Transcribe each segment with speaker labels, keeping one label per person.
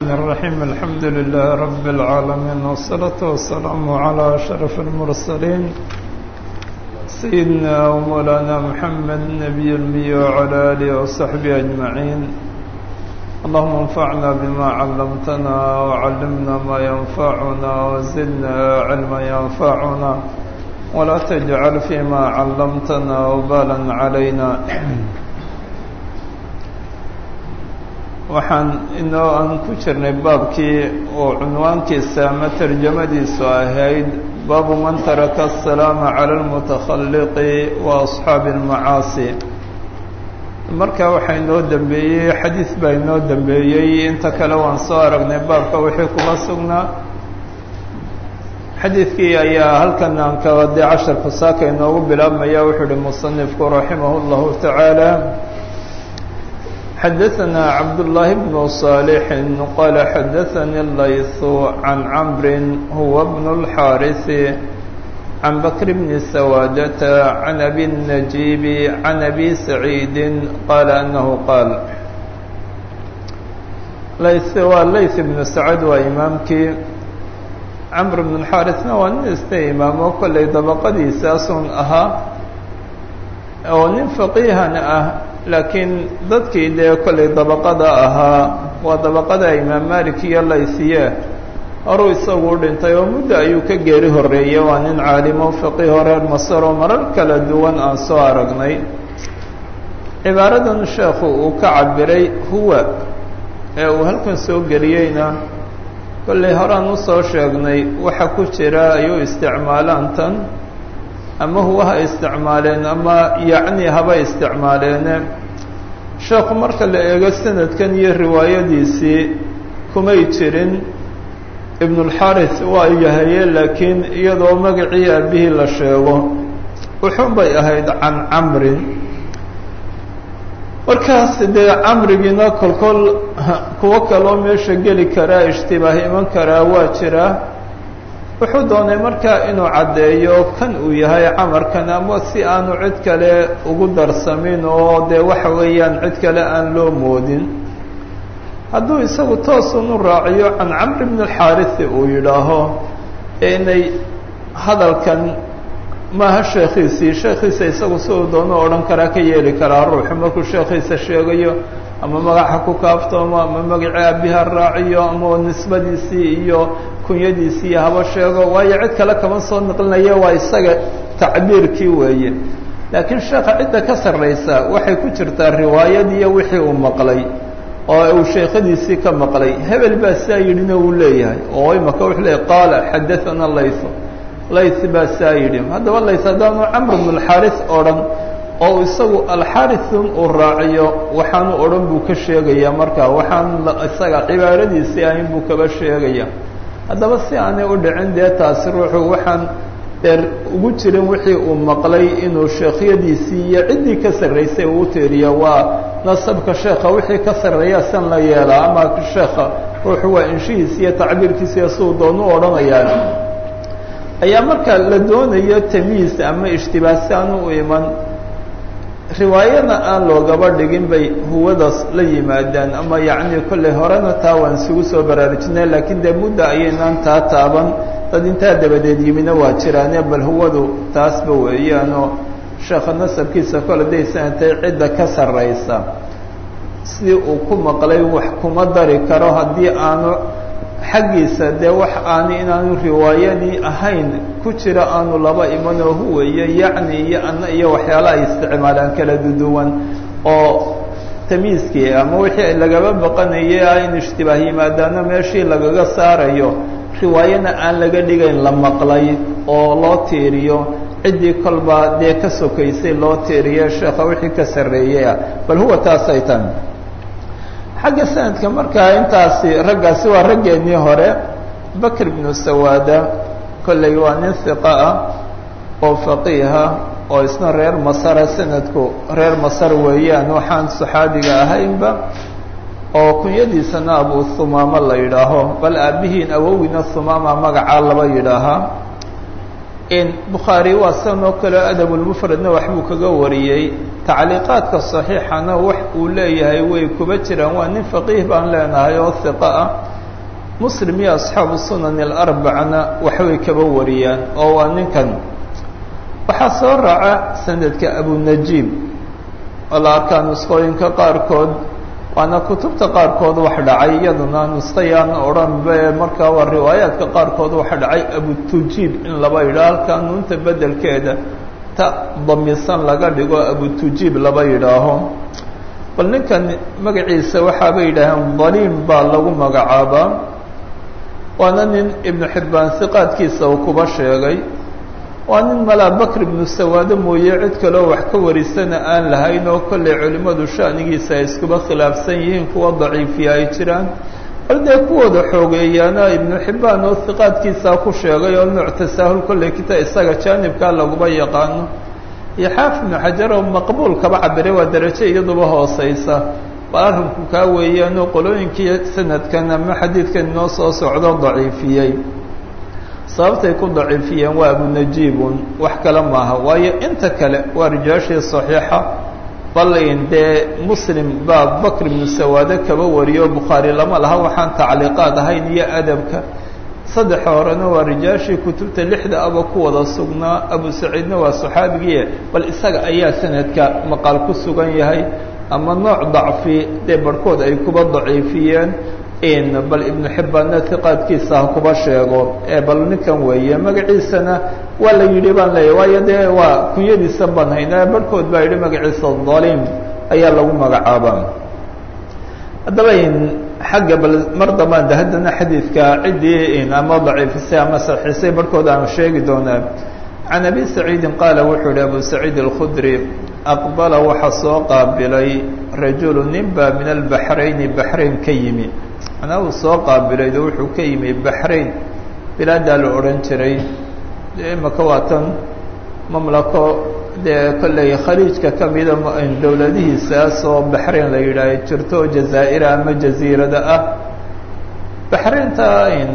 Speaker 1: الرحيم الحمد لله رب العالمين والصلاة والسلام على أشرف المرسلين سيدنا ومولانا محمد النبي المي وعلى آله وصحبه أجمعين اللهم انفعنا بما علمتنا وعلمنا ما ينفعنا وزدنا علما ينفعنا ولا تجعل فيما علمتنا وبالا علينا waxaan inoo aan ku jirnay baabkii oo cunwaankiisa ama tarjamadiisu ahayd baabu man taraka asalaama cala almutakhalliqi wa asxaabi almacaasi marka waxaa inoo dembeeyey xadiis baa inoo dembeeyey inta kale waan soo aragnay baabka wixii kuma sugnaa xadiidkii ayaa halkan aan kabadee casharku saaka inoogu bilaabmaya wuxuu uhi musanifku raximah اllahu tacaala xadaثna cabdاللahi بن صاalح qala xadaثnي الlayث عan cmr huwa بن الxاariث عan bkr بn سawاadة عan أbي النجيب عan أbي سعيid qala أنه qaal layث waa layث بن سacد waa imaamkii cmr بن الxاariثna waa nin isna imaamo kollay dabaqadiisaasun ahaa oo nin faqiihan ah laakiin dadkii dee kollay dabaqada ahaa waa dabaqada imaam malik iyo laysiye horuu isagu u dhintay oo muddo ayuu ka geeri horreeyey waa nin caalimo faqiiho reer masar oo marar kala duwan aan soo aragnay cibaaradan sheekhu uu ka cabiray huwa ee uu halkan soo geliyeyna kollay horaan usoo sheegnay waxa ku jira ayuu isticmaalaan tan ama huwa ha isticmaaleen ama yacni haba isticmaaleene sheekhu marka la eego sanadkan iyo riwaayadiisii kumay jirin ibnulxaris waa yahaye laakiin iyadoo magacii aabihii la sheego wuxuun bay ahayd can camrin markaas dee camrigiina kolkol kuwo kaloo meesha geli karaa ishtibaah iman karaa waa jiraa wuxuu doonay markaa inuu caddeeyo kan uu yahay camarkan ama si aanu cid kale ugu darsamin oo dee waxa weeyaan cid kale aan loo moodin hadduu isagu toosun u raaciyo can camri bn alxaarisi uu yidhaaho inay hadalkan maaha sheekhiisii sheekhiisa isagu si uu doono odhan karaa ka yeeli karaa ruuxu markuu sheekhiisa sheegayo ama magaxa ku kaaftoomo ama magacii aabiha raaciyo ama nisbadiisii iyo kunyadiisii haba sheego waayo cid kale kama soo naqlinaya waa isaga tacbiirkii weeye laakiin sheekha cidda ka sarraysa waxay ku jirtaa riwaayadiiyo wixii uu maqlay oo uu sheekhadiisii ka maqlay hebel baa saa yidhina uu leeyahay oo imaka wuxuu leeyahy qaala xadathana laythu layth baa saa yidhi haddaba layth haddaanu camr bn alxaaris odhan oo isagu alxarisun uu raaciyo waxaanu odhan buu ka sheegayaa markaa waxaan isaga cibaaradiisii ahayn buu kaba sheegaya haddaba si aanay u dhicin dee taasi ruuxu waxaan dee ugu jirin wixii uu maqlay inuu sheekhyadiisii iyo ciddii ka sarraysay uu teeriya waa nasabka sheekha wixii ka sarreeya san la yeelaa ama sheekha ruuxu waa inshihiisi iyo tacbiirkiisiiyo siduu doonu odhanayaa ayaa marka la doonayo tamyiis ama ishtibaah si aanu u iman riwaayada aan loogaba dhigin bay huwadaas la yimaadaan ama yacni kollay horena taa waan isugu soo baraarujinay laakiin dee mudda ayaynaan taa taaban dad intaa dabadeed yimina waa jiraane bal huwadu taasba weeyaanoo sheekha nasabkiisa kole day sanatay cidda ka sarraysa sidii uu ku maqlay wax kuma dari karo haddii aanu xaggiisa dee wax aani inaanu riwaayadii ahayn ku jira aanu laba imanoo huwayo yacni iyo ana iyo waxyaala ay isticmaalaan kala duduwan oo tamiiskii ama wixii lagaba baqanayay ah in ishtibaah yimaadaana meeshii lagaga saarayo riwaayana aan laga dhigayn la maqlay oo loo tiiriyo ciddii kolba dee ka sokaysay loo tiiriyo sheekha wixii ka sarreeyey ah bal huwa taasay tan xagga sanadka markaa intaasi raggaasi waa raggeennii hore bakr bnu sawaada kollay waa nin hiqa ah oo faqiiha oo isna reer masara sanadku reer masar weeyaan waxaan saxaabiga ahaynba oo kunyadiisana abu humaama la yidhaaho bal aabihiin awowina humaama magacaa laba yidhaahaa bukhaari waa sidan oo kale adabulmufradna waxbuu kaga wariyey tacliiqaadka saxiixana wax uu leeyahay way kuba jiraan waa nin faqiih baan leenahay oo hiqa ah muslim iyo asxaabu sunan alarbacana waxbay kaba wariyaan oo waa ninkan waxaa soo raaca sanadka abunajiib oo la arkaa nusqooyinka qaarkood waana kutubta qaarkood wax dhacay iyaduna nusqayaan odhanbe markaa waa riwaayaadka qaarkood waxa dhacay abutujiib in laba yidhaah halkaa nuunta bedelkeeda ta damisan laga dhigo abutujiib laba yidhaaho bal ninkan magaciisa waxaabay yidhaaheen daliim baa lagu magacaabaa waana nin ibnu xibbaan hiqaadkiisa uu kuba sheegay waa nin malaa bakr ibnu sawaado mooye cid kaleo wax ka warisana aan lahayn oo kollay culimmadu sha'nigiisa ay iskuba khilaafsan yihiin kuwa daciifiya ay jiraan bal dee kuwooda xoogeeyaana ibnu xibbaan oo hiqaadkiisaa ku sheegay oo nooc tasaahul kollay kita isaga jaanibkaa laguba yaqaano iyo xaafid ibnu xajar oo maqbuul kaba cabiray waa darajo iyaduba hooseysa bal arrinku kaa weeyaanoo qolooyinkii sanadkan ama xadiidkan inoo soo socdo daciifiyey sababtay ku daciifiyeen waa abunajiibun wax kale maaha waayo inta kale waa rijaashii saxiixa balin dee muslim baa bakr ibnu sawaade kaba wariyo bukhaari lama laha waxaan tacliiqaad ahayn iyo adabka saddexa horena waa rijaashii kutubta lixda aba ku wada sugnaa abu saciidna waa saxaabigiie bal isaga ayaa sanadka maqaal ku sugan yahay ama nooc dacfi dee barhkood ay kuba daciifiyeen bal ibnu xibbaanna hiqaadkiisa ha kuba sheego ee bal ninkan weeye magaciisana waa la yidhi baan leeyahy waayo dee waa kunyadiisa baan haynaa barhkood baa yidhi magaciisa daliim ayaa lagu magacaabaa haddaba xagga bal mar dambaan de haddana xadiidka ciddii ama daciifisay ama saxiisay barhkood aan sheegi doonaa can abi saciidin qaala wuxuu yihi abu saciid alkhudri aqbala waxaa soo qaabilay rajulu nin baa min albaxrayni baxrayn ka yimi manaa uu soo qaabilay de wuxuu ka yimi baxrayn bilaadaa la odhan jiray imaka waa tan mamlako dee kolley khaliijka ka mida dowladihiisaas oo baxrayn la yidhaaha jirto oo jazaa'ira ama jaziirada ah baxraynta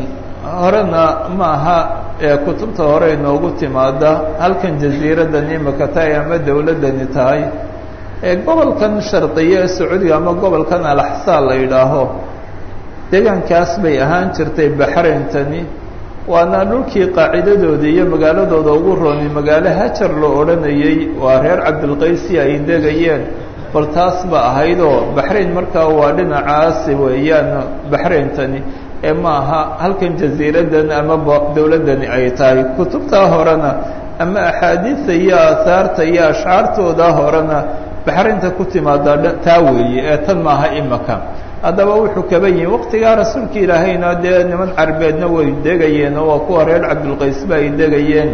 Speaker 1: horena ma aha ee kutubta hore inoogu timaada halkan jaziiradani imaka tahay ama dowladdani tahay ee gobolkan sharqiye ee sacuudiga ama gobolkan alaxsaa la yidhaaho deegaankaas bay ahaan jirtay baxrayntani waana dhulkii qaacidadooda iyo magaaladooda ugu roonay magaalo hajar loo odhanayey waa reer cabdilqaysi ay degayeen bal taas ba ahaydoo baxrayn markaa waa dhinacaasi weeyaan baxrayntani ee ma aha halkan jaziiradan ama dowladdani ay tahay kutubtaa horena ama axaadiista iyo aahaarta iyo ashcaartooda horena baxraynta ku timaada taa weeye ee tan maaha imaka haddaba wuxuu kaba yihi waqtigaa rasuulka ilaahayna dee niman carbeedna way degayeen oo waa kuwa reer cabdulqaysba ay degayeen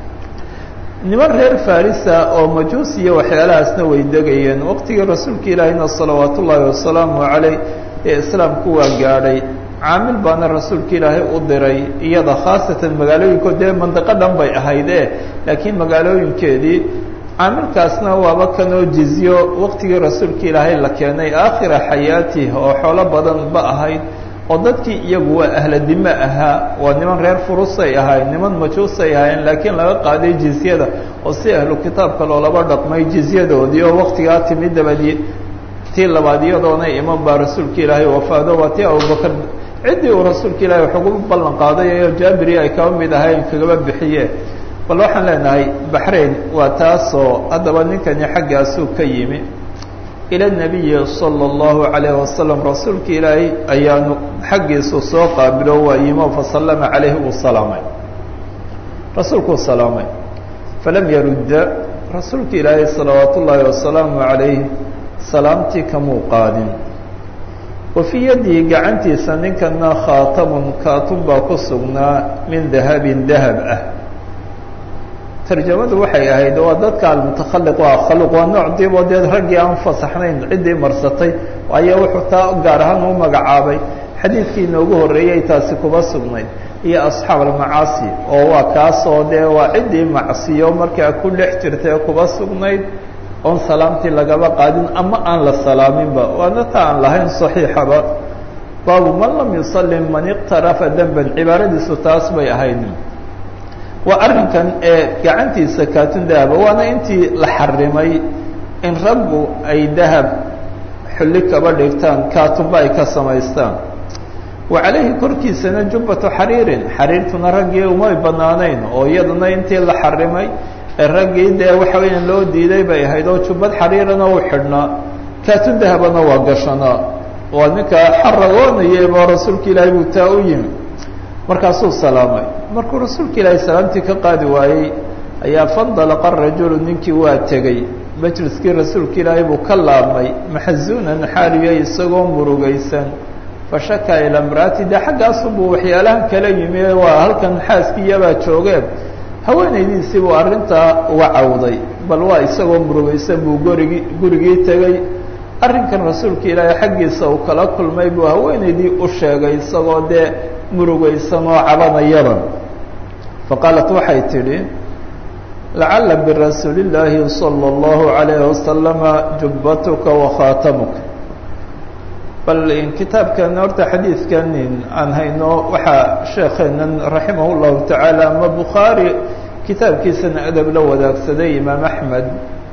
Speaker 1: niman reer farisa oo majuus iyo waxyaalahaasna way degayeen waqtigii rasuulka ilaahayna salawaat ullaahi wasalaamu caleyh ee islaamku waa gaadhay caamil baana rasuulka ilaahay u diray iyada khaasatan magaalooyinkood dee mandiqo dhan bay ahaydee laakiin magaalooyinkeedii caamilkaasna waaba kanoo jizyo waqtigii rasuulka ilaahay la keenay aakhira xayaatih oo xoolo badan ba ahayd oo dadkii iyagu waa ahla dime ahaa waa niman reer furusay ahayn niman majuusay ahayn laakiin laga qaaday jizyada oo si ahlu kitaabka loolaba dhaqmay jizyadoodii oo waqtigaa timi dabadii tii labaad iyadoona iman baa rasuulka ilaahay wafaado waa tii abubakar ciddii uu rasuulka ilaahay wax ugu ballan qaaday oo jaabiri ay kaba mid ahayn kagaba bixiye bal waxaan leenahay baxrayn waa taasoo haddaba ninkani xaggaasuu ka yimi ila nabiyi sala allahu calayhi wasalam rasuulka ilaahay ayaanu xaggiisu soo qaabilo waa yimo fasallama calayhi uu salaamay rasuulkuu salaamay falam yarudda rasuulka ilaahay salawaat ullaahi wasalaamu calayh salaamtii kamuu qaadin wa fii yadihi gacantiisa ninkana khaatamun kaatun baa ku sugnaa min dahabin dahab ah tarjamadu waxay ahayd waa dadka almutakhaliq waa khaluq waa nooc diiboo dee raggii aan fasaxnayn ciddii marsatay ayaa wuxuu taa gaar ahaan u magacaabay xadiidkii inoogu horreeyey taasi kuba sugnayd iyo asxaab almacaasi oo waa kaasoo dee waa ciddii macsiyo markaa ku dhex jirta ee kuba sugnayd oon salaamtii lagaba qaadin ama aan la salaaminba waana ta aan lahayn saxiixaba baabu man lam yusallim man iqtarafa demban cibaaradiisu taas bay ahayd waa arrinkan ee gacantiisa kaatun dahaba waana intii la xarimay in raggu ay dahab xulli kaba dhigtaan kaatunba ay ka samaystaan wa calayhi korkiisana jubbatu xariirin xariirtuna raggii umay banaanayn oo iyaduna intii la xarimay ee raggii dee waxa weeyaan loo diiday bay ahayd oo jubbad xariirana u xidhnaa kaatun dahabana waa gashanaa waa ninka xaragoonayaba rasuulka ilaahay buu taa u yimi markaasuu salaamay markuu rasuulka ilaahay salaamtii ka qaadi waayey ayaa fandalaqa rajulu ninkii waa tegey majliskii rasuulka ilaahay buu ka laabmay maxazuunan xaaliya isagoo murugaysan fashakaa ilaa mraati dee xaggaasubuu waxyaalahan kala yimi waa halkan xaaskiiyabaa joogeen haweenaydiisii buu arrintaa uga cawday bal waa isagoo murugaysan buu gorigii gurigii tegey arrinkan rasuulka ilaahay xaggiisa uu kala kulmay buu haweenaydii u sheegay isagoo dee murugaysan oo cabanayaba faqaalat waxay tidhi lacala birasuuli illaahi salى اllahu عalayhi wasalama jubbatuka wakhaatamuka bal kitaabkan horta xadiidkan aan hayno waxaa sheekeenan raximah اllahu tacaala ama bukhaari kitaabkiisana adab la wadaagsaday imaam axmed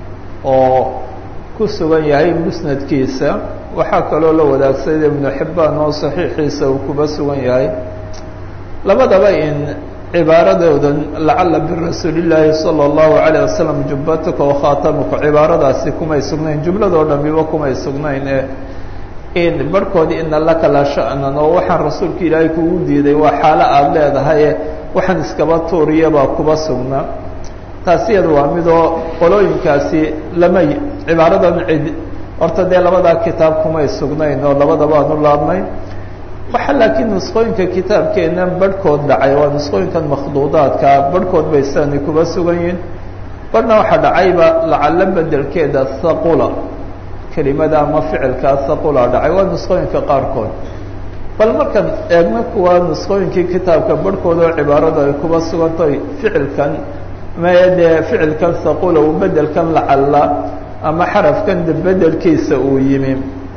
Speaker 1: oo ku sugan yahay musnadkiisa waxaa kaloo la wadaagsaday ibnu xibbaan oo saxiixiisa uu kuba sugan yahay labadaba in cibaaradoodan lacala birasuuli llaahi salى اllahu alayه wasalam jubbatuka wakhaatamuka cibaaradaasi kumay sugnayn jumladoo dhamiba kumay sugnayn ee in barhkoodii ina laka la sha'nan oo waxaan rasuulka ilaahay kugu diiday waa xaalo aada leedahaye waxaan iskaba tuuriyabaa kuba sugnaa taasi iyada waa midoo qolooyinkaasi lamay cibaaradan cid horta dee labadaa kitaab kumay sugnayn oo labadaba aan u laabnay waxaa laakiin nusqooyinka kitaabkeena barhkood dhacay waa nusqooyinkan makhduudaadka barhkood bay sidaani kuba sugan yihiin barhna waxaa dhacayba lacalo bedelkeeda thaqula kelimada ama ficilkaa thaqula dhacay waa nusqooyinka qaarkood bal markaan eegno kuwa nusqooyinkii kitaabka barhkood oo cibaaradu ay kuba sugantahay ficilkan maya dee ficilkan thaqula uu bedelkan lacalla ama xarafkan de bedelkiisa uu yimi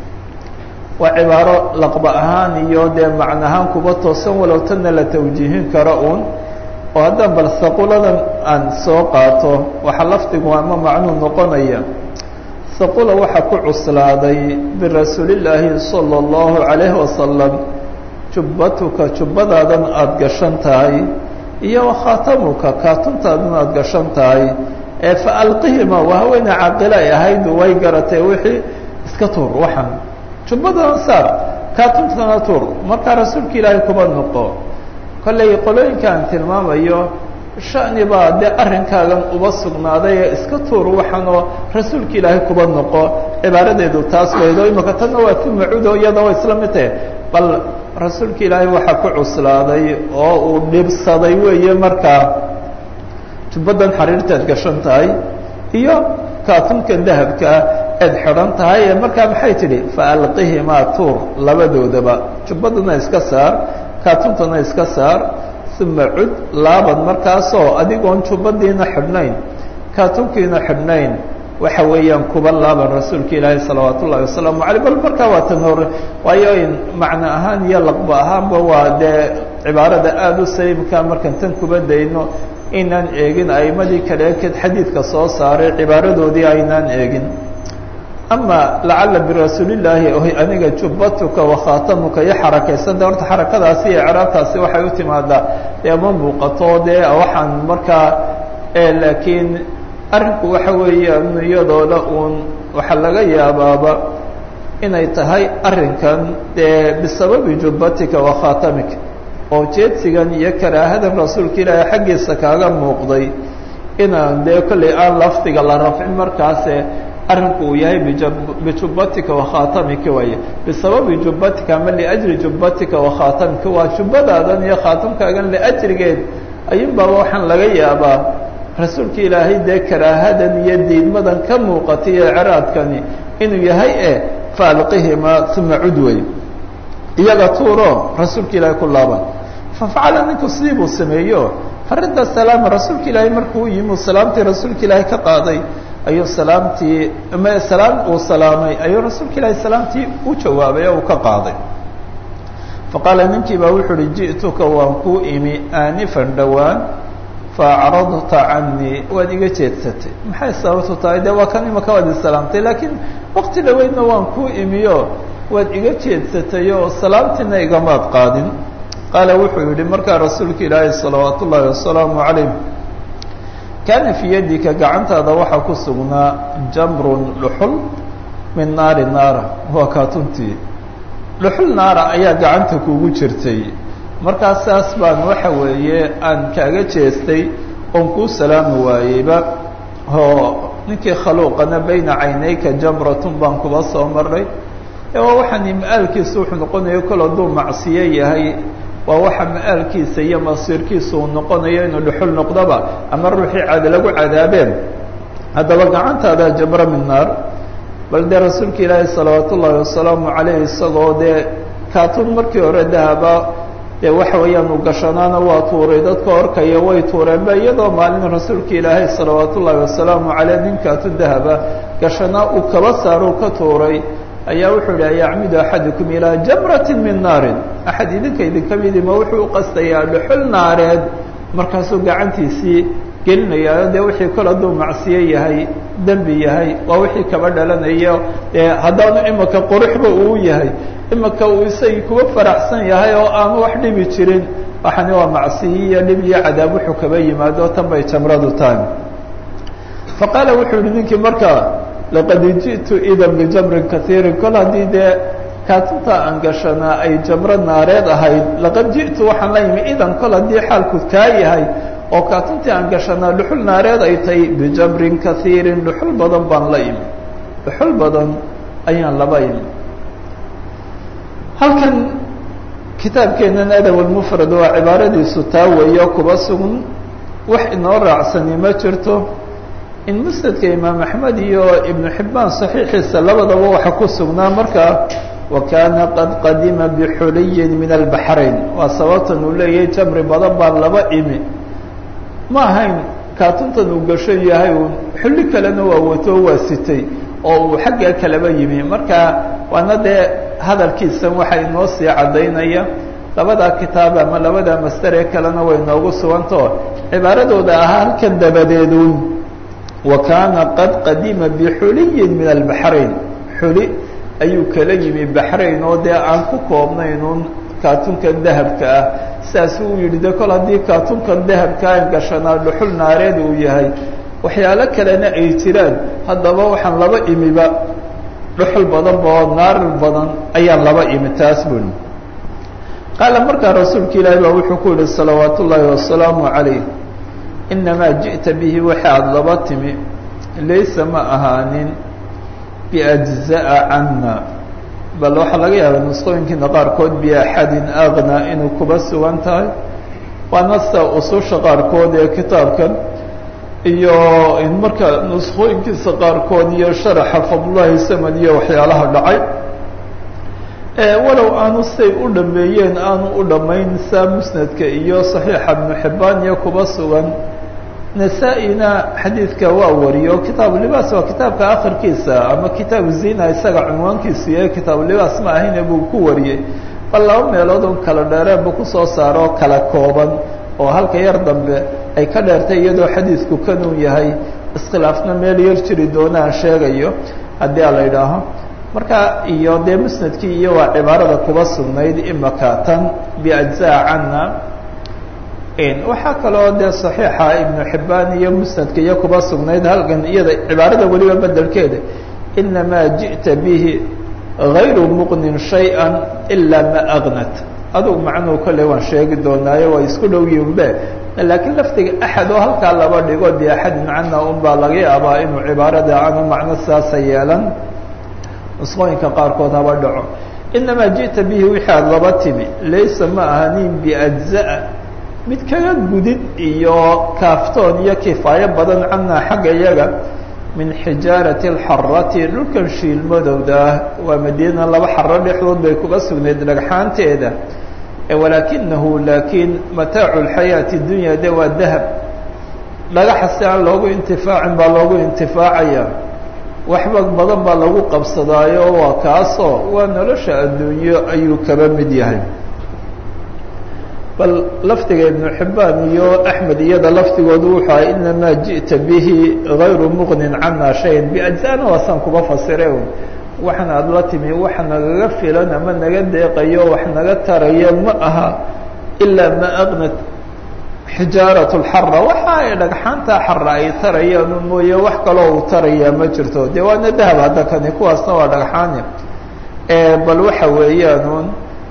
Speaker 1: waa cibaaro laqba ahaan iyo dee macno ahaan kuba toosan walow tanna la tawjiihin karo uun oo haddaan bal haquladan aan soo qaato waxaa lafdigu ama macnuu noqonaya haqula waxaa ku cuslaaday birasuulillaahi sala allahu calayhi wasalam jubbatuka jubbadaadan aada gashan tahay iyo wakhaatamuka kaatuntaadana aada gashan tahay ee fa alqihima waa haweene caaqila ay ahayd way garatay wixii iska tuur waxaan jubbadana saar kaatuntana tuur markaa rasuulka ilaahay kuba noqo kollay qolooyinka aan tilmaamayo shani baa dee arrinkaagan uba sugnaaday ee iska tuur waxaanoo rasuulka ilaahay kuba noqo cibaaradeedu taas waydo imaka tanna waa ku macudo iyada waa isla mid tahe bal rasuulka ilaahay waxaa ku cuslaaday oo uu dhibsaday weeye markaa jubbadan xariirtaad gashan tahay iyo kaatunkan dahabkaa eed xidhan tahay ee markaa maxay tidhi faalqihimaa tuur labadoodaba jubbadana iska saar kaatuntana iska saar uma cud laaban markaasoo adigoon jubbadiina xidhnayn kaatunkiina xidhnayn waxa weeyaan kuba laaban rasuulka ilaahi salawaat ullahi wasalaamu aleyh bal markaa waa tan hore waayo in macno ahaan iyo laqba ahaanba waa dee cibaarada aada u saliimka markaan tan kuba dayno inaan eegin aimadii kale ekeed xadiidka soo saaray cibaaradoodii aynaan eegin ama lacala birasuulillaahi aniga jubbatuka wakhaatamuka iyo xarakaysanta horta xarakadaasi iyo icraabtaasi waxay u timaadaa dee ma muuqato dee waxaan markaa laakiin arrinku waxa weeyaan iyadooda uun waxaa laga yaabaaba inay tahay arrinkan dee bisababi jubbatika wakhaatamika oo jeedsigan iyo karaahadan rasuulka ilaahay xaggiisa kaaga muuqday inaan dee kollay aan lafdiga la rafcin markaase arrinku uu yahay bijubbatika wakhaatamika waaye bisababi jubbatika ama liajli jubbatika wakhaatamika waa jubbadaadan iyo khaatamkaagan liajrigeed ayuunbaaba waxaan laga yaabaa rasuulka ilaahay dee karaahadan iyo diidmadan ka muuqatay iyo ciraadkani inuu yahay e faalqihimaa uma cudway iyaga tuuro rasuulka ilaahay ku laaban fafacala ninku sidii buu sameeyo faridda salaama rasuulka ilaahay markuu yimi salaamtii rasuulka ilaahay ka qaaday ayuu salaamtii m salaam uu salaamay ayuu rasuulka ilaahay salaamtii u jawaabay oo uu ka qaaday faqaala ninkii baa wuxuu uhi ji'tuka waan kuu imi aanifan dhowaan faacradta canii waad iga jeedsatay maxay sababtu tahay dee waa kan imaka waad isalaamtay laakiin wakti dhaweydna waan kuu imiyo waad iga jeedsatay oo salaamtiina igamaad qaadin qaala wuxuu yidhi markaa rasuulka ilaahi salawaat ullaahi wasalaamu calayh kaana fii yadika gacantaada waxaa ku sugnaa jamrun dhuxul min naari naara waa kaatuntii dhuxul naara ayaa gacanta kugu jirtay markaa saas baan waxa weeye aan kaaga jeestay oon kuu salaami waayeyba oo ninkii khaluuqana bayna caynayka jamratun baan kuba soo maray waa waxaani ma-aalkiisa wuxuu noqonayo kol hadduu macsiyo yahay waa waxa ma-aalkiisa iyo masiirkiisa uu noqonayo inuu dhuxul noqdoba ama ruuxii caada lagu cadaabeen haddaba gacantaada jamro min naar bal dee rasuulka ilaahi salawaat ullaahi wasalaamu calayh isagoo dee kaatun markii hore dahaba dee waxa weeyaan uu gashanaana waa tuuray dadka orkaya way tuureenba iyadoo maalin rasuulka ilaahay salawaat ullaahi wasalaamu caleyh nin kaatun dahaba gashanaa uu kaba saaro ka tuuray ayaa wuxuu yihi yacmidu axadukum ilaa jamratin min naarin axad idinka idinka midima wuxuu u qastayaa dhuxul naareed markaasuu gacantiisii gelinayaayo dee wixii kol hadduu macsiyo yahay dembi yahay waa wixii kaba dhalanayo dee haddaanu imika quruxba uu yahay imika uu isagii kuwa faraxsan yahay oo aanu wax dhibi jirin waxani waa macsiyo iyo dhib iyo cadaab wuxuu kaba yimaado tan bay jamradu tahay faqaala wuxuu yihi ninkii markaa laqad ji'tu idan bijamrin kaiirin kol haddii dee kaatunta aan gashanaa ay jamro naareed ahayd laqad ji'tu waxaan la yimi idan kol haddii xaalku kaa yahay oo kaatuntii aan gashanaa dhuxul naareed ay tahay bijamrin kaiirin dhuxul badan baan la imi dhuxul badan ayaan laba imi halkan kitaabkeennan adab almufrad waa cibaaradiisu taa weeyo kuba sugan wax inoo raacsani ma jirto in musnadka imaam axmed iyo ibnu xibbaan saxiixiisa labadaba waxa ku sugnaa markaa wa kaana qad qadima bixuliyin min albaxrayn waa sababtan uu leeyahay jamri badan baan laba imi ma ahayn kaatuntan uu gasho yahay uun xulli kalena waa wato waa sitay oo uu xagga kalaba yimi marka waana dee hadalkiisan waxa inoo sii caddaynaya labadaa kitaab ama labadaa masdar ee kalena way noogu sugantao cibaaradooda ahaa halkan dabadeeduun wa kaana qad qadima bixuliyin min albaxrayn xuli ayuu kala yimi baxrayn oo dee aan ku koobnayn uun kaatunkan dahabka ah sidaasuu u yidhi de kol haddii kaatunkan dahabka aan gashanaa dhuxul naareed uu yahay waxyaalo kalena ay jiraan haddaba waxaan laba imiba dhuxul badan ba oo naar badan ayaan laba imi taas buni qaala markaa rasuulka ilaahi baa wuxuu ku yihi salawaat ullaahi wasalaamu calayh inamaa ji'ta bihi waxa aada laba timi laysa ma ahaanin biajza'a canna bal waxaa laga yaabaa nusqooyinkiina qaarkood biaxadin agna inuu kuba sugan tahay waana sida ususha qaarkood ee kitaabkan iyo marka nusqooyinkiisa qaarkood iyo sharaxa fadlulahi samad iyo waxyaalaha dhacay walow aanu say u dhameeyeen aanu u dhammayn saa musnadka iyo saxiixa ibnu xibbaan iyo kuba sugan nasaa-ina xadiidka waa wariyo kitaabu libaas waa kitaabka akhirkiisa ama kitaabu zina isaga cunwaankiisu yahay kitaabu libaas ma ahayne buu ku wariyey bal laba meelood un kala dheereenba kusoo saaro kala kooban oo halka yar dambe ay ka dheertay iyadoo xadiidku kanuu yahay iskhilaafna meel yar jiri doonaan sheegayo haddii a la idhaaho marka iyo dee musnadkii iyo waa cibaarada kuba sugnayd imaka tan biajzaa canna waxaa kaloo dee saxiixa ibnu xibbaan iyo musnadka iyo kuba sugnayd halkan iyada cibaarada weliba bedelkeeda inamaa ji'ta bihi gayru muqnin shay-a ilaa ma agnat adugu macnuhu kolley waan sheegi doonaayo waa isku dhow yihinbe laakiin laftiga axad oo halkaa laba dhigo biaxadin cana un baa laga yaabaa inuu cibaarada aanu macno saasa yeelan nusqooyinka qaarkood haba dhaco inamaa ji'ta bihi wixii aada laba timi laysa ma ahanin biajza'a mid kaga gudid iyo kaaftoon iyo kifaayo badan canaa xagga iyaga min xijaarati alxarati dhulkan shiilmadowda ah waa madiina laba xaro dhexdood bay kuga sugnayd dhagxaanteeda walaakinahu laakiin mataacu lxayaati dunya de waa dahab dhagaxa si aan loogu intifaacin baa loogu intifaacaya waxba badan baa lagu qabsadaayo waa kaasoo waa nolosha adduunyo ayuu kaba mid yahay bal lafdiga ibnu xibbaan iyo axmed iyada lafdigoodu wuxuu ahay inamaa ji'ta bihi gayru muqnin cana shayan biajzana waasaan kuba fasire waxan aada la timi wax nagaga filan ama naga deeqayo wax naga taraya ma aha ilaa ma aqnat xijaarat lxara waxa ay dhagxaanta xara ay tarayaan mooye wax kaloo uu tarayaa ma jirto dee waana dahab hadda kani kuwaasna waa dhagxaani bal waxa weeyaan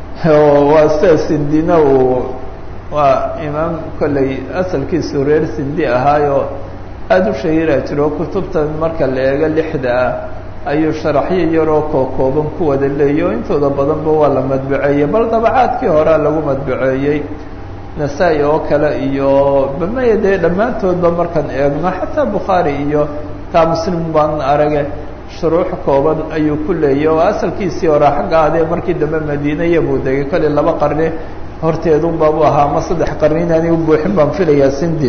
Speaker 1: waa sida sindina uu waa imaam kolley asalkiisu reer sindi ahaayo aada u shahiira jiro kutubtan marka la eego lixda ah ayuu sharaxyo yaroo kookooban ku wada leeyo intooda badanba waa la madbaceeyey bal dabacaadkii horea lagu madbaceeyey nasaa-i oo kale iyo bamaya dee dhammaantoodba markaan eegno xataa bukhaari iyo taa muslim baan arage shuruux kooban ayuu ku leeyay oo asalkiisii hore xagga adee markii dambe madiina iyabuu degay kolley laba qarni horteedunbaabu ahaa ama saddex qarni inaanay u buuxin baan filayaa sindi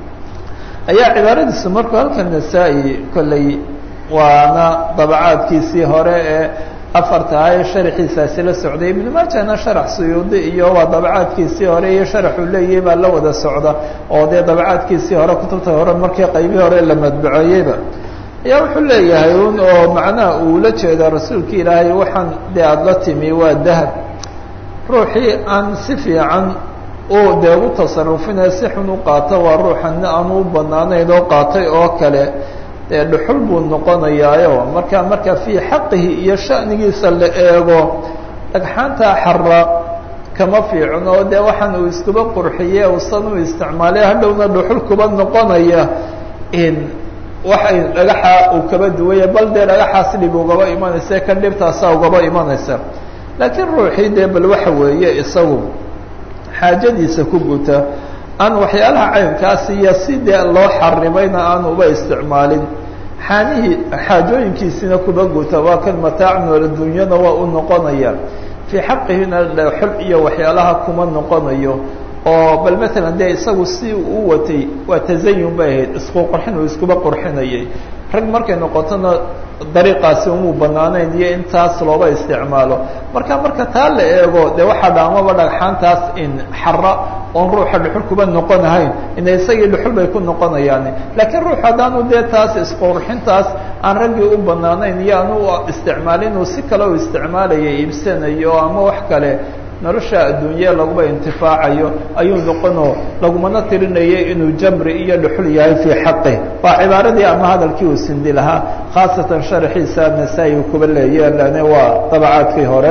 Speaker 1: ayaa cibaaradiisu markuu halkan nasaa-i kolley waana dabacaadkiisii hore ee afarta ah ee sharaxiisaasi la socday ibnu maajana sharax suyuudi iyo waa dabacaadkiisii hore iyo sharaxuu leeyahay baa la wada socda oo dee dabacaadkiisii hore kutubta hore markii qaybihii hore la madbaceeyeyba ayaa wuxuu leeyahay un oo macnaha uu la jeeda rasuulka ilaahay waxaan dee aada la timi waa dahab ruuxii aan si fiican u dee u tasarufina si xun u qaato waa ruuxana aan u banaanayn oo qaatay oo kale dee dhuxul buu noqonayaayo marka marka fii xaqihi iyo sha'nigiisa la eego dhagxaanta xara kama fiicno oo dee waxaan uu iskuba qurxiye usan u isticmaalay hadhowna dhuxul kuba noqonaya in waxay dhagaxa uu kaba duwaya bal dee dhagaxaas dhib ugaba imanaysa kan dhibtaasa ugaba imanaysa laakiin ruuxii dee bal waxa weeye isagu xaajadiisa ku guta aan waxyaalaha caynkaasi iyo si dee loo xarimayna aan uba isticmaalin xaanihii xaajooyinkiisina kuba guta waa kan mataacun addunyana waa u noqonaya fii xaqihina xul iyo waxyaalaha kuma noqonayo oo bal matalan dee isagu si uu watay waa tasayun bay ahayd isku qurxin uu iskuba qurxinayay rag markay noqotona dariiqaasi umuu banaanayn iyo intaas looba isticmaalo marka marka taa la eego dee waxaa dhaamaba dhagxaantaas in xara oon ruuxa dhuxul kuba noqonahayn ina isagii dhuxul bay ku noqonayaan laakiin ruux haddaanu dee taas isqurxintaas aan raggii u banaanayn iyo aanu isticmaalin uu si kale u isticmaalaya iibsanayo ama wax kale nolosha adduunye laguba intifaacayo ayuu noqonoo lagumana tirinaya inuu jamri iyo dhuxul yahay fii xaqih waa cibaaradii ama hadalkii uu sindi lahaa khaasatan sharaxiisa nasaa-i uu kuba leeye lane waa dabacaadkii hore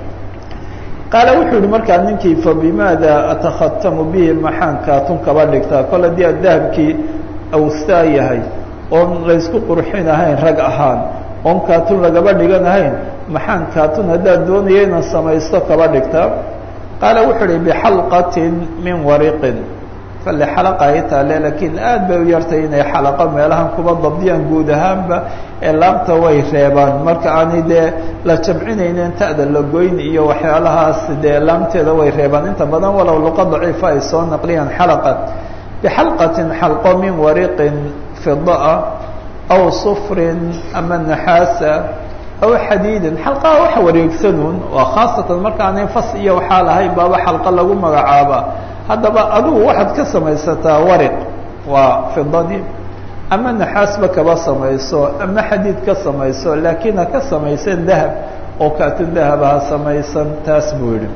Speaker 1: qaala wuxuu yihi markaa ninkii fa bimaada atakhatamu bihi maxaan kaatun kaba dhigtaa kol haddii ad dahabkii awstaa yahay oon laysku qurxin ahayn rag ahaan oon kaatun lagaba dhigan ahayn maxaan kaatun haddaad doonaya inaan samaysto kaba dhigtaa qaala wuxuu uhi bixalqatin min wariqin kale xalaqa ay taale laakiin aad bay u yartay inay xalaqo meelahan kuba dabdiyaan guud ahaanba ee laabta way reebaan marka aanay dee la jamcinaynen ta'da la goyn iyo waxyaalahaas dee laamteeda way reebaan inta badan walow luqa daciifa ay soo naqliyaan xalaqa bixalqatin xalqo min wariqin fidaa aw sufrin ama naxaasa aw xadiidin xalqaha waxa wareegsanuun waa khaasatan markaanay fas iyo waxaa lahayn baaba xalqa lagu magacaaba haddaba adugu waxaad ka samaysataa wariq waa fidadii ama naxaasba kaba samayso ama xadiid ka samayso laakiin ha ka samaysan dahab oo kaatun dahaba ha samaysan taas buu yihi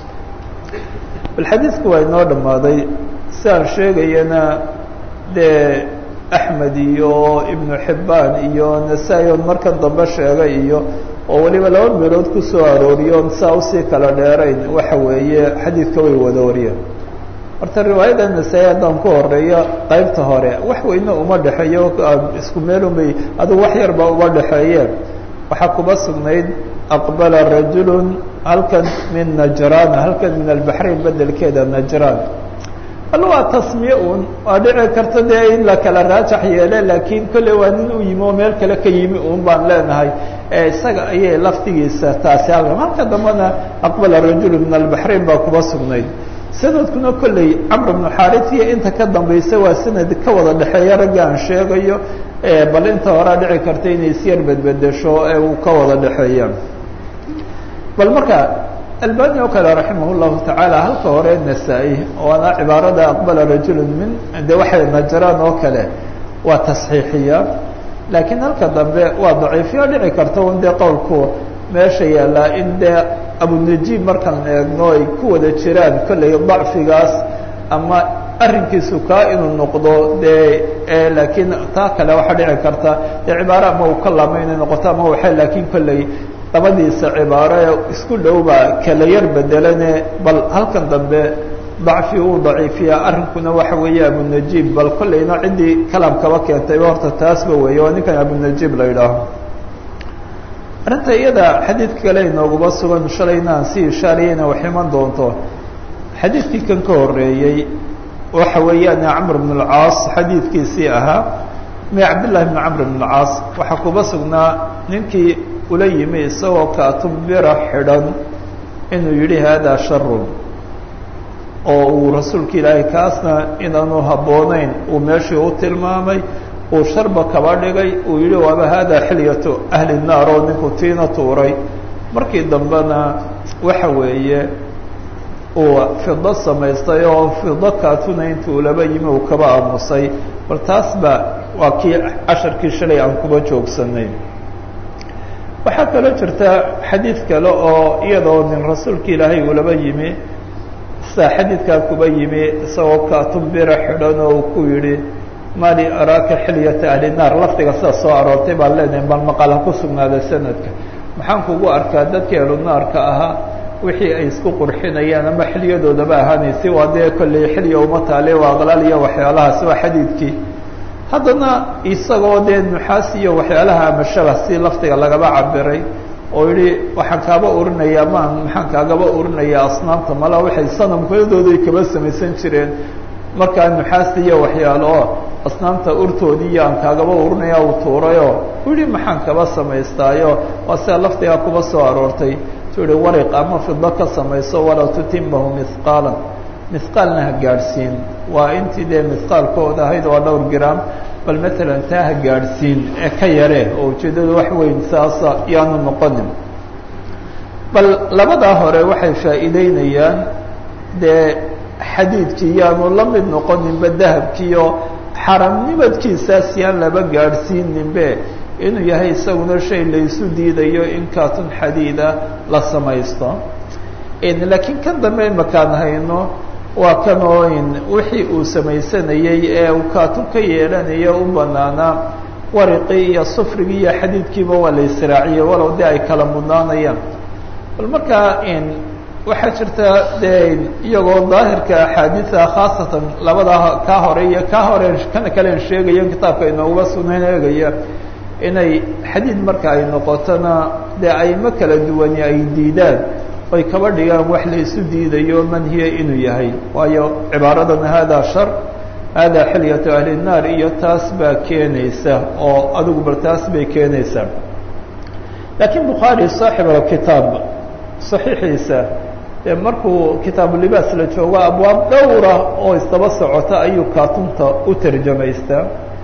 Speaker 1: bal xadiidku waa inoo dhammaaday sidaan sheegayana dee axmed iyo ibnu xibbaan iyo nasaa-i on markan dambe sheegay iyo oo weliba laba meelood kusoo arooriyoon saa usii kala dheerayn waxa weeye xadiidka way wada wariyeen horta riwaayada nasaa-i haddaan ku horeeyo qaybta hore wax weyne uma dhexeeyo isku meelunbay adugu wax yarba uma dhexeeyeen waxaa kuba sugnayd aqbala rajulun halkan min najraan halkan min albaxrayn bedelkeeda najraan bal waa tasmiye un waa dhici karta dee in la kala raajax yeele laakiin kolley waa nin u yimi oo meel kale ka yimi un baan leenahay ee isaga ayay laftigiisa taasi halkan halka dambena aqbala rajulu min albaxrayn baa kuba sugnayd sanadkuna kolley camr bnu xaaris iyo inta ka dambaysa waa sanad ka wada dhexeeya ragga aan sheegayo bal inta horaa dhici karta inay isyar bedbedesho ee uu ka wada dhexeeya bal marka albani oo kale raximah llahu tacaala halka hore nasaa-i waana cibaarada aqbala rajulu min de waxay najraan oo kale waa tasxiixiya laakiin halka dambe waa daciifyo dhici karta un dee qowlku meesha yaallaa in dee abunajiib markaan eegno ay ku wada jiraan kollay dacfigaas ama arrinkiisu kaa inuu noqdo dee laakiin taa kale waxaa dhici karta dee cibaaro ama uu ka laamo inay noqoto ama waxay laakiin kollay labadiisa cibaaro ee isku dhowba kala yar bedelane bal halkan dambe dacfi uu daciifiya arrinkuna waxa weeye abunajiib bal kollayna ciddii kalaamkaba keentayba horta taasba weeye waa ninkan abunajiib la yidhaaho arrinta iyada xadiidka kale inooguma sugan shalayna aan si ishaariyeyna wax iman doonto xadiidkii kan ka horeeyey waxa weeyaan camr bn اlcaas xadiidkiisii ahaa mi cabdillahi bn camr bn اlcaas waxaa kuba sugnaa ninkii ula yimi isagoo kaatubira xidhan inuu yidhi haadaa sharun oo uu rasuulka ilaahay kaasna inaanu habboonayn uu meeshii u tilmaamay uu sharba kaba dhigay uu yihi waaba haadaa xilyatu ahli naar oo ninku tiina tuuray markii dambena waxa weeye uu fido samaystay oo fido kaatuna intuu laba yimi uu kaba aamusay bal taas ba waa kii casharkii shalay aan kuba joogsanay waxaa kaloo jirta xadiid kale oo iyadoo nin rasuulka ilaahay uu laba yimi sidaa xadiidkaa kuba yimi isagoo kaatubira xidhan oo uu ku yidhi mali araaka xilyata ahli naar lafdiga sida soo aroortay baan leenahay bal maqal ha ku sugnaada sanadka maxaan kugu arkaa dadkii ahlu naarka ahaa wixii ay isku qurxinayaan ama xilyadoodaba ahaanaysi waa dee kolley xilya uma taale waa aqlaal iyo waxyaalahaas waa xadiidkii haddana isagoo dee nuxaas iyo waxyaalaha ama shabah si lafdiga lagaba cabiray oo yihi waxaan kaaba urinayaa maan maxaan kaagaba urinayaa asnaamta mala waxay sanamkadooday kaba samaysan jireen markaa nuxaasta iyo waxyaalo oo asnaamta urtoodii iyo aan kaagaba urinaya uu tuurayoo u yihi maxaan kaba samaystaayo waa sida lafdigaa kuba soo aroortay tu yihi wariq ama fido ka samayso walaa tutimahu mihqaalan mihqaalna ha gaadhsiin waa intii dee mihqaalkooda ahayd waa dhowr gram bal matalan taa ha gaadhsiin ee ka yare oo ujeeddada wax weyn saasa yaanu noqonin bal labadaa hore waxay faa'iideynayaan dee xadiidkii yaanu la mid noqoninba dahabkiiyo xaramnimadkiisaas yaan laba gaadhsiininbe inuu yahay isaguna shay laysu diidayo in kaatun xadiida la samaysto laakiin kan dambe imakaan hayno waa kanoo wixii uu samaysanayey ee uu kaatun ka yeelanayo u banaanaa wariqii iyo sufrigii iyo xadiidkiiba waa la israaciyey walow dee ay kala mudnaanayaan bal markaa waxaa jirta dee iyagoo daahirka axaadiida khaasatan labada kaa hore iyo kaa hore kana kalen sheegaya kitaabka inooguba sugnayn eegaya inay xadiid marka ay noqotona dee aymo kala duwani ay diidaan oy kaba dhigaan wax la isu diidayo manhiya inuu yahay waayo cibaaradan hada shar hada xilyatu ahli الnaar iyo taas baa keenaysa oo adigu bal taas bay keenaysaa laakiin bukhaari saaxib alkitaab saxiixiisa dee markuu kitaabulibaas la joogo abwaab dhowra oo isdaba socota ayuu kaatunta u tarjamaystaa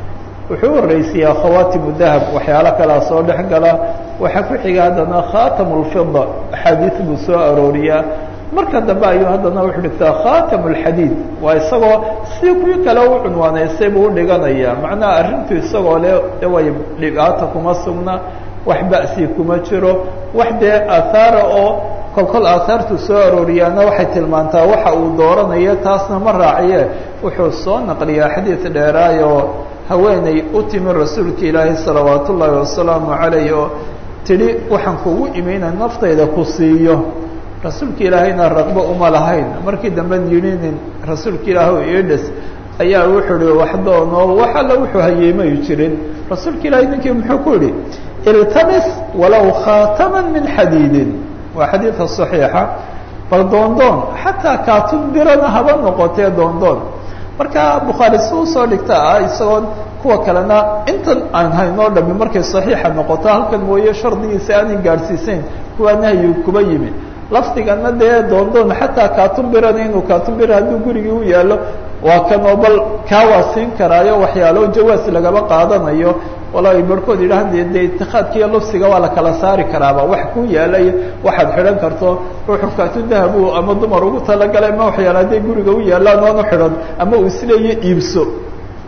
Speaker 1: wuxuu horeysiyaa khawaatimu dahab waxyaalo kalea soo dhex gala waxaa ku xiga haddana khatamu lfida axaadiis buu soo arooriyaa marka dambe ayuu haddana wuxuu dhigtaa khatamu lxadiid waa isagoo si kuwii kale u cunwaaneysay buu udhiganaya macnaha arrintu isagoo le way dhibaata kuma sugna wax ba'si kuma jiro wax dee aathaara oo kolkol aahaartu soo arooriyaana waxay tilmaantaa waxa uu dooranayo taasna ma raaciye wuxuu soo naqliyaa xadiid dheeraayoo haweeney u timi rasuulka ilaahi salawaat ullaahi wasalaamu calayh oo tidhi waxaan kugu imina naftayda ku siiyo rasuulka ilaahayna raqbo uma lahayn markii dambe yidhinin rasuulka ilaah idhes ayaa wuxuu ihi wax doonoo wax alla wuxuu hayeemayu jirin rasuulka ilaahay ninkii muxuu ku yidhi iltamis walow khaataman min xadiidin waa xadiidka صaxiixa bal doondoon xataa kaatun birana haba noqotee doondoon marka bukhaari si usoo dhigta ah isagoon kuwa kalena intan aan haynoo dhami markay صaxiixa noqoto halkan mooye shardigiisa aanay gaadhsiisayn kuwaa nahyi kuba yimi lafdigana dee doondoon xataa kaatun birana inuu kaatun bira hadduu gurigii u yaalo waa kanoo bal kaa waa siin karaayo waxyaalo jawaas lagaba qaadanayo walahi barhkood yidhahan de de itikaadka iyo lufsiga waa la kala saari karaaba wax ku yaalay waxaad xidhan karto ruuxu kaatun dahabu ama dumar ugu talagalay ma waxyaala hadday guriga u yaalaan oonu xidhan ama uu isleeya iibso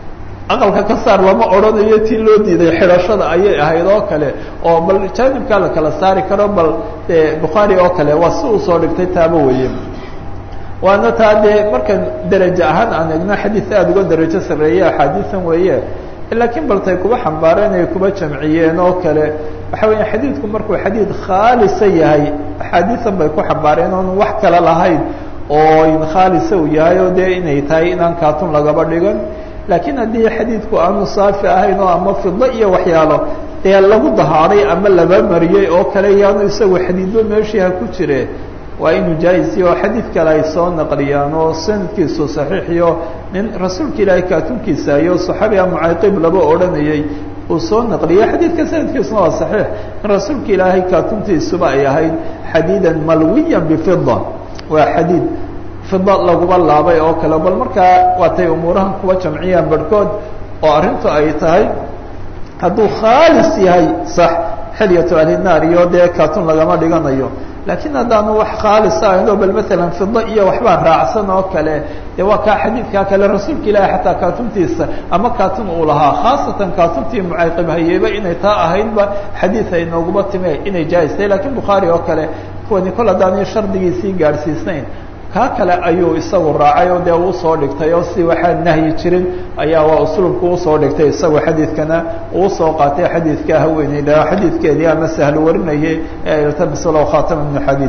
Speaker 1: aqalka ka saar lama odhanayo tii loo diiday xidhashada ayay ahayd oo kale oo bal jaanibkaa la kala saari karo bal bukhaari oo kale waa si uu soo dhigtay taaba weeye waana taa dee markan derajo ahaan aan egno xadiid aada uga derajo sarreeye axaadiisan weeye laakiin baltay kuba xambaareen ay kuba jamciyeen oo kale waxa weya xadiidku markuu xadiid khaalisa yahay axaadiisan bay ku xambaareen oon wax kale lahayn oo khaalisa uu yahay oo dee inay tahay inaan kaatun lagaba dhigan laakiin haddii xadiidku aanu saafi ahayn oo ama fido iyo waxyaalo dee lagu dahaaray ama laba mariyey oo kale yaanu isagu xadiidba meeshii ha ku jire waa inuu jaa-is iyo xadiid kale ay soo naqliyaan oo sanadkiisu saxiixiyo nin rasuulka ilaahay kaatunkiisa iyo saxaabiga mucayqib laba odhanayey uu soo naqliyo xadiidka sanadkiisuna waa saxiix in rasuulka ilaahay kaatuntiisuba ay ahayd xadiidan malwiyan bifida waa xadiid fida laguba laabay oo kale bal markaa waatay umuurahan kuwa jamciyaan barhkood oo arrintu ay tahay hadduu khaalis yahay sax xilyatu ahlinaar iyo dee kaatun lagama dhiganayo laakiin haddaanu wax khaalisa ahayn oo bal maalan fida iyo waxbaa raacsan oo kale dee waa kaa xadiidkaa kale rasuulka ilaahi xataa kaatuntiisa ama kaatun uu lahaa khaasatan kaatuntii mucayqib hayeyba inay taa ahaydba xadiid ay nooguma time inay jaa-istahay lakiin bukhaari oo kale kuwani kol haddaanay shardigiisii gaadhsiisnayn kaa kale ayuu isagu raacay oo dee uu soo dhigtay oo si waxaan nahyi jirin ayaa waa usluubku usoo dhigtay isagu xadiidkana uu soo qaatay xadiidka haweeneyda xadiidkeedii ama sahlo warinayay ee iltamis low khaatama min xadiid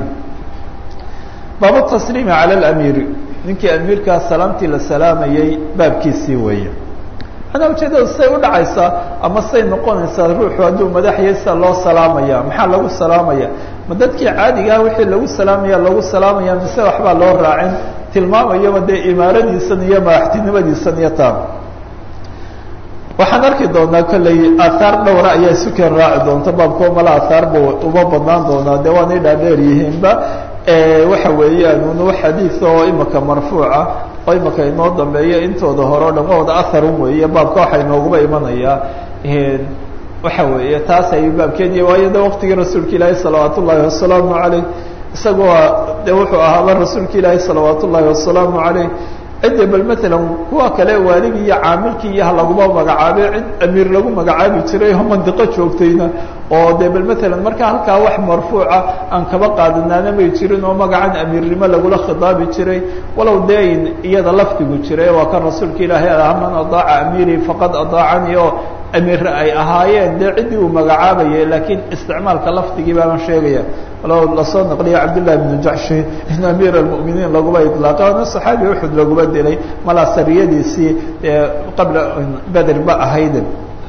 Speaker 1: baabu tasliimi cala alamiiri ninkii amiirkaa salaamtii la salaamayey baabkiisii weeye manaa ujeedada say u dhacaysaa ama say noqonaysaa ruuxu hadduu madaxyay sida loo salaamaya maxaa lagu salaamaya ma dadkii caadigaah wixii lagu salaamaya lagu salaamaya mise waxbaa loo raacin tilmaamayaba dee imaaradiisan iyo madaxtinimadiisan iyo taa waxaan arki doonaa kolley aahaar dhowra ayaa isukeen raaci doonta baabkoo mala aahaarba uma badnaan doonaa dee waanay dhaadheer yihiinba waxa weeyaan un wax xadiid oo imika marfuuca oo imika inoo dambeeya intooda hore o dhan waa wada aharun weeye baabka waxaa inooguba imanayaa waxa weeye taas ayuu baabkeeniya waayo de waqtigii rasuulka ilaahi salawaat ullaahi wasalaamu caleyh isagoo de wuxuu ahaaba rasuulka ilaahi salawaat ullaahi wasalaamu caleyh cidda bal matalan kuwa kale waaligii iyo caamilkii iyo ha laguma magacaabay cid amiir lagu magacaabi jiray oo mandiqo joogtayna oo de bal matalan markaa halkaa wax marfuuca aan kaba qaadanaana may jirin oo magacan amiirnimo lagula khidaabi jiray walow dein iyada lafdigu jiray waa kan rasuulka ilaahay aha man adaaca amiiri faqad adaacanii oo amiir ay ahaayeen dee ciddii uu magacaabayay laakiin isticmaalka lafdigii baaban sheegaya walow lasoo naqliya cabdullahi bnu jaxshi in amiir almu'miniin laguba idlaaqay oona saxaabi uxud laguba dilay malaa sariyadiisii qabla beder ba ahayd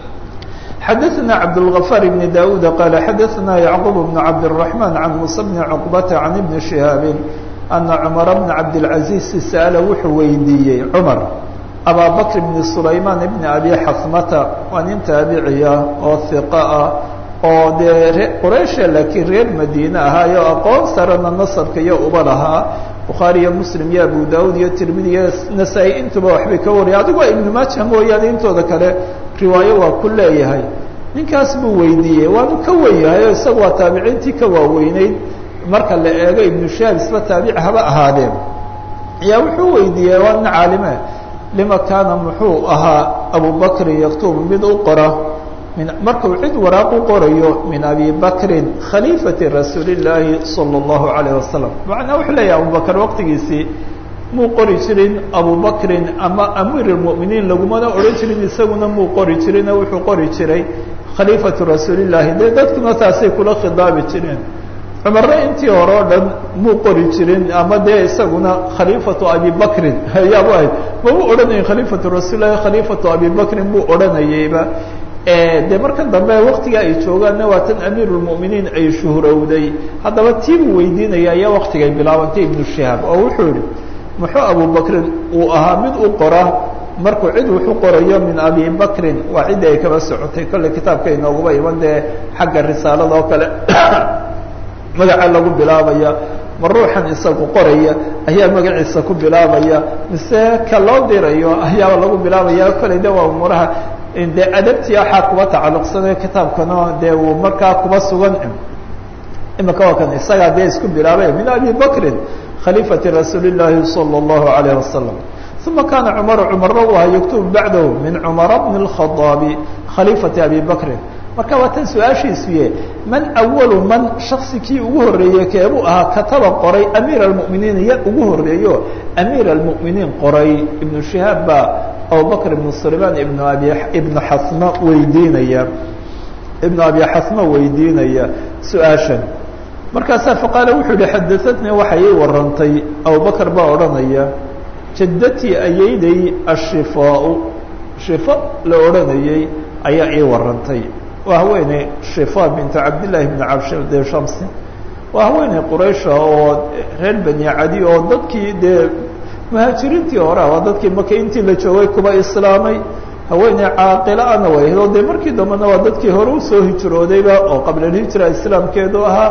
Speaker 1: xadaثna cabdالغفاr بن daud qal xadaثna yعqub بن cabdالرحمن عan muسى بن cqبة عan بn شihاab أna cmر بن cabdالعaزيز sأla wuxuu weydiiyey cmar abaa bkr بn سulayman بn abi xasmata waa nin taabiciya oo ثiqa ah oo dee re quraysha laakiin reer madiine ahaayo aqoon sarana nasabka iyo uba lahaa bukhaari iyo muslim iyo abu daud iyo tirmidi iyo nasaa-i intuba waxbay ka wariyay adigu waa ibnu maaja mooyaane intooda kale riwaayo waa ku leeyahay ninkaas buu weydiiyey waanu ka wen yahay oo isaga waa taabiciintii ka waaweyneyd marka la eego ibnu shaab isba taabici haba ahaadeen ayaa wuxuu weydiiyey waa nin caalime lima kaana muxuu ahaa abubakrin yaktubu mid u qora min markuu cid waraaq u qorayo min abi bakrin khaliifati rasuuli llaahi salى اllahu alayh wasalam macnaa wuxuu leeyahay abubakr waqtigiisii muu qori jirin abubakrin ama amiir اlmuminiin lagumana odhan jirin isaguna muu qori jirin oo wuxuu qori jiray khaliifatu rasuuli llaahi dee dadkuna taasay kula khidaabi jireen cumarna intii hore o dhan muu qori jirin ama dee isaguna khaliifatu abi bakrin ayaabu ahayd mabuu odhanayin khaliifatu rasuul lahi khaliifatu abi bakrin buu odhanayeyba de markan dambe waktiga ay joogaanna waa tan amiir اlmuminiin ay shuhrowday haddaba tii buu weydiinaya ayaa waktigay bilaabantay ibnu shihaab oo wuxuu yihi muxuu abubakrin uu ahaa mid u qora markuu cid wuxu qorayo min abi bakrin waa ciddii ay kaba socotay kolley kitaabka inooguba iman dee xagga risaalada oo kale magaca lagu bilaabaya ma ruuxan isagu qoraya ayaa magaciisa ku bilaabaya mise ka loo dirayo ayaaba lagu bilaabaya kolley de waa umuuraha de adabtii waxaa kuba tacalluqsanayo kitaabkano dee uu markaa kuba sugan imika waa kan isagaa dee isku bilaabay min abi bakrin khaliifati rasuuli llaahi salى اllahu alayh wasalam uma kaana cumaru cumarna u ahaa yaktubu bacdahu min cumara bni اlkhadaabi khaliifati abi bakrin marka waa tan su-aashiisuye man awalu man shaksi kii ugu horreeyey keebuu ahaa kataba qoray amiir almuminiin ya ugu horreeyo amiir almuminiin qoray ibnu shihaab baa abubakr ibnu sulaymaan ibnu abi ibnu xasma weydiinaya ibnu abi xasma weydiinaya su-aashan markaasaa faqaala wuxuu yihi xadaatnii waxay ii warantay abubakr baa odhanaya jaddatii ayayday ashifaau shifa la odhanayey ayaa ii warantay waa haweeney shifa bintu cabdillaahi bni cabde shamsi waa haweeney quraysha oo reer bani cadi oo dadkii dee muhaajiriintii hore waa dadkii maka intii la joogay kuba islaamay haweeney caaqila ana way ahayd oo dee markii dambena waa dadkii hore usoo hijroodayba oo qablalhijra islaamkeedu ahaa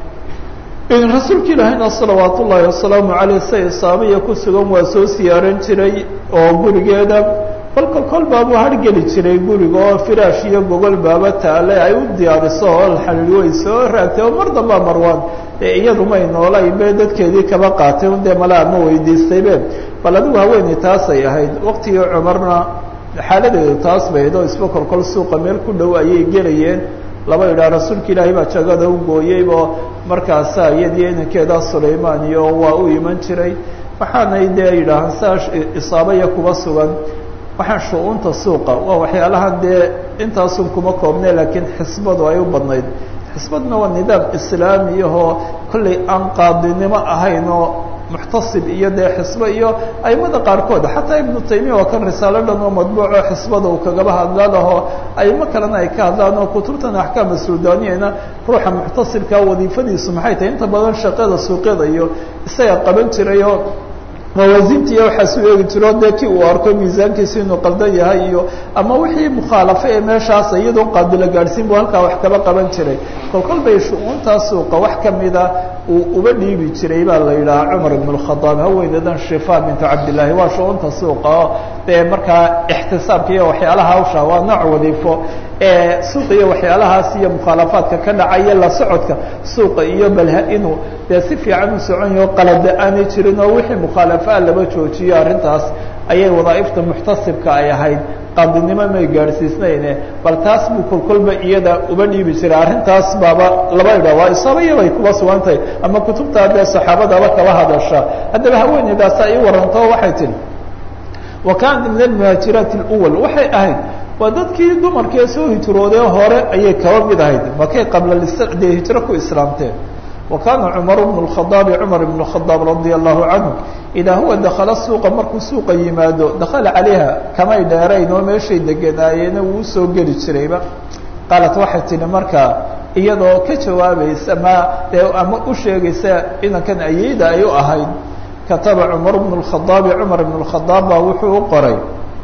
Speaker 1: rasuulka ilaahayna salawaat ullaahi wasalaamu caleyh say isaabaya ku sugan waa soo siyaaran jiray oo gurigeeda bal kol kol baabuu hargeli jiray guriga oo firaash iyo gogol baaba taale ay u diyaariso oo alxaliil way soo raagtay oo mar dambaa marwaan dee iyadu may noolay be dadkeedii kaba qaatay un dee malaa ma weydiistaybe bal adigu haweeney taasay ahayd waqtigii cumarna xaaladeedu taas bayd oo isba kol kol suuqa meel ku dhow ayay gelayeen laba idhaa rasuulka ilaahay baa jagada u gooyeybo markaasaa iyadiyo inankeeda sulaymaan iyo waa u iman jiray waxaanay dee yidhaahaan saa isaabaya kuba sugan waxaan shu-uunta suuqa waa waxyaalahan dee intaasun kuma koobne laakiin xisbadu ay u badnayd xisbadna waa nidaam islaamiyahoo kollay aan qaadinimo ahayn oo muxtasib iyo dee xisbo iyo aimada qaarkood xataa ibnu taymiya waa kan risaalo dhan oo madbuuco xisbada uu kagaba hadlaalaho aimo kalena ay ka hadlaan oo kutubtan axkaama suudaniyana ruuxa muxtasibka wadiifadiisu maxay tahay inta badan shaqada suuqyada iyo isaga qaban jirayoo mawaasinta iyo waxaasu eegi jiro dee kii uu arko miisaankiisu inuu qaldan yahay iyo ama wixii mukhaalafo ee meeshaas iyadoo qaadila gaadhsiin buu halkaa wax kaba qaban jiray kol kol bay shu-uuntaa suuqa wax kamida uu uba dhiibi jiray baa la yidhahaa cumar ibn اkhadaab haweeneedan shifa bintu cabdillaahi waa shu-uunta suuqa oo dee markaa ixtisaabka iyo waxyaalaha hawsha waa nooc wadiifo ee suuqa iyo waxyaalahaas iyo mukhaalafaadka ka dhacaya la socodka suuqa iyo balha inuu dee si fiican u socon yaho qalada aanay jirin oo wixii mukhaalafaa laba joojiyo arrintaas ayay wadaaifta muxtasibka ay ahayd qaadinimo may gaadhsiisnayne bal taas buu kolkolba iyada uba dhiibi jiray arrintaas baaba laba idha waa isaabaya bay kuba sugantahay ama kutubtaa dee saxaabadaba kaba hadasha haddaba haweeneydaasa ii waranto waxay tihi wa kaanat min almuhaajiraati اlwal waxay ahayd waa dadkii dumarkee soo hijroodee hore ayay kaba mid ahayd makay qabla dee hijro ku islaamteen wa kaana cumar bnu اkhadaabi cumar ibn khadaab radia allahu canhu idaa huwa dakala suuqa markuu suuqa yimaado dakala calayha kamay dheerayn oo meeshay deganaayeena wuu usoo geli jirayba qaalat waxay tihi markaa iyadoo ka jawaabaysa ma dee ama u sheegaysa inankan ayeyda ay u ahayd kataba cumar bnu اkhadaabi cumar ibn اkhadaab baa wuxuu u qoray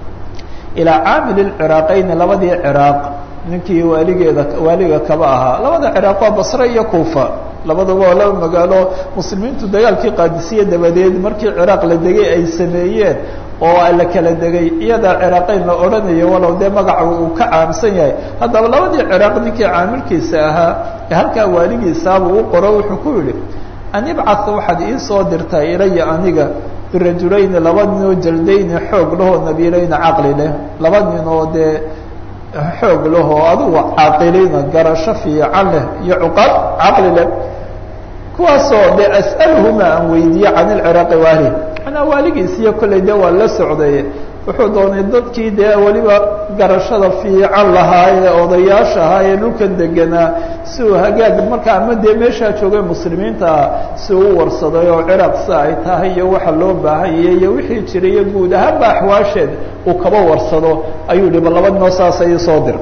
Speaker 1: ilaa caamil اciraaqayni labadii ciraaq ninkii waaligeeda waaliga kaba ahaa labada ciraaq waa basre iyo kuufa labadaba waa laba magaalo muslimiintu dagaalkii qaadisiye dabadeed markii ciraaq la degay ay sameeyeen oo la kala degay iyadaa ciraaqeyn la odhanayo walow dee magaca uu ka caamsan yahay haddaba labadii ciraaq ninkii caamilkiisa ahaa ee halkaa waaligiisaabuu u qoro wuxuu ku yihi an ibcad waxaad iisoo dirtaa ilaya aniga birajulayni laba nin oo jaldayni xoog lahoo nabiilayni caqli leh laba nin oo dee xoog lahoo adugu caaqiliina garasho fiican leh iyo cuqaad caqli leh kuwaasoo de as'aluhuma aan weydiiye can ilciraaqi waali manaa waaligiisiyo kollay dee waa la socday wuxuu doonay dadkii dee weliba garashada fiican lahaa ee odayaasha ahaa ee dhulkan deganaa si uu hagaag marka ama dee meeshaa joogay muslimiinta ah si uu u warsaday oo ciraaq si ay tahay iyo waxa loo baahanyay iyo wixii jiray iyo guud ahaanba axwaasheed uu kaba warsado ayuu yihi ba laba ninoo saasa ii soo dir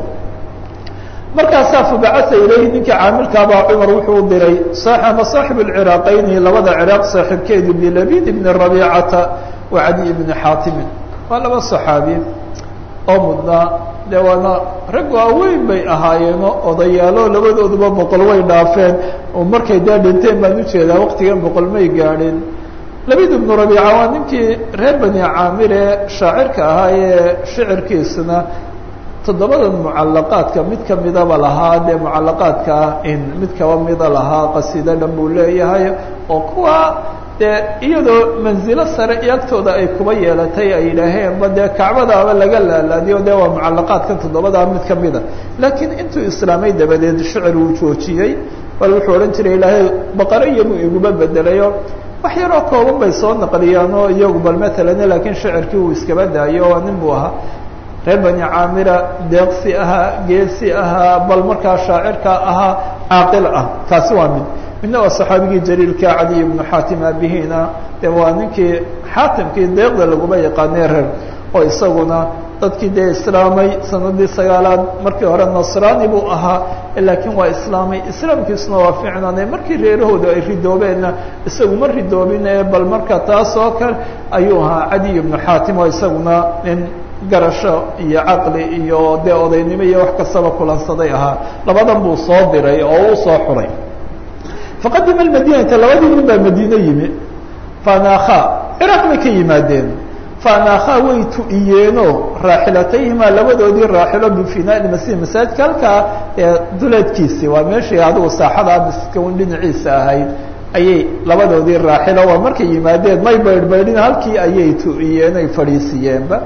Speaker 1: markaasaa fabacaa ilayhi ninkii caamilkaabaa cumar wuxuu diray ama saaxib اciraaqayni labada ciraaq saaxiibkeedu bilabid ibni rabiicata wa cadi ibni xaatimin waa laba صaxaabi oo mudnaa dee waana rag waaweyn bay ahaayeeno odayaalo labadooduba boqol way dhaafeen oo markay dee dhinteen baan ujeedaa waqtigan boqol may gaadhin labid ibnu rabiica waa ninkii reer bani caamir ee shaacirka ahaa ee shicirkiisuna toddobadan mucalaqaadka mid kamidaba lahaa dee mucalaqaadkaa in mid kaba mida lahaa qasiido dhan buu leeyahay oo kuwa dee iyadoo manzilo sare iyo agtooda ay kuba yeelatay ay yidhaaheen ba dee kacbadaaba laga laalaadiyo dee waa mucalaqaadkan toddobadaa mid kamida laakiin intuu islaamay dabadeed shicir uu joojiyey bal wuxuu odhan jiray ilaahay baqaro iyabuu iguma bedelayo wax yaroo kooban bay soo naqliyaan oo iyagu bal matalan laakiin shicirkii uu iskaba daayo waa nin buu ahaa reer bani caamira deeqsi ahaa geesi ahaa bal markaa shaacirka ahaa caaqil ah taasi waa mid midna waa saxaabigii jaliilka cadiy ibnu xaatim aabihina de waa ninkii xaatimkii deeqda laguma yaqaanay reer oo isaguna dadkii dee islaamay sanadii sagaalaad markii hore nasraani buu ahaa laakiin waa islaamay islaamkiisuna waa fiicnaanay markii reerahooda ay ridoobeenna isagu ma ridoobin ee bal marka taas oo kale ayuu ahaa cadiy ibnu xaatim oo isaguna nin garasho iyo caqli iyo dee odaynimo iyo wax kastaba kulansaday ahaa labadan buu soo diray oo u soo xuray faqadima madinata labadii nin baa madiine yimi faanaakha ciraaq bay ka yimaadeen faanaakha way tu'iyeenoo raaxilatayhimaa labadoodii raaxilo bifinaa masjid masaajidka halkaa ee duleedkiisii waa meeshii adigu saaxada miskawn dhinaciisa ahayd ayay labadoodii raaxilo waa markay yimaadeen may baydhbaydhin halkii ayay tu'iyeen ay fadhiisiyeenba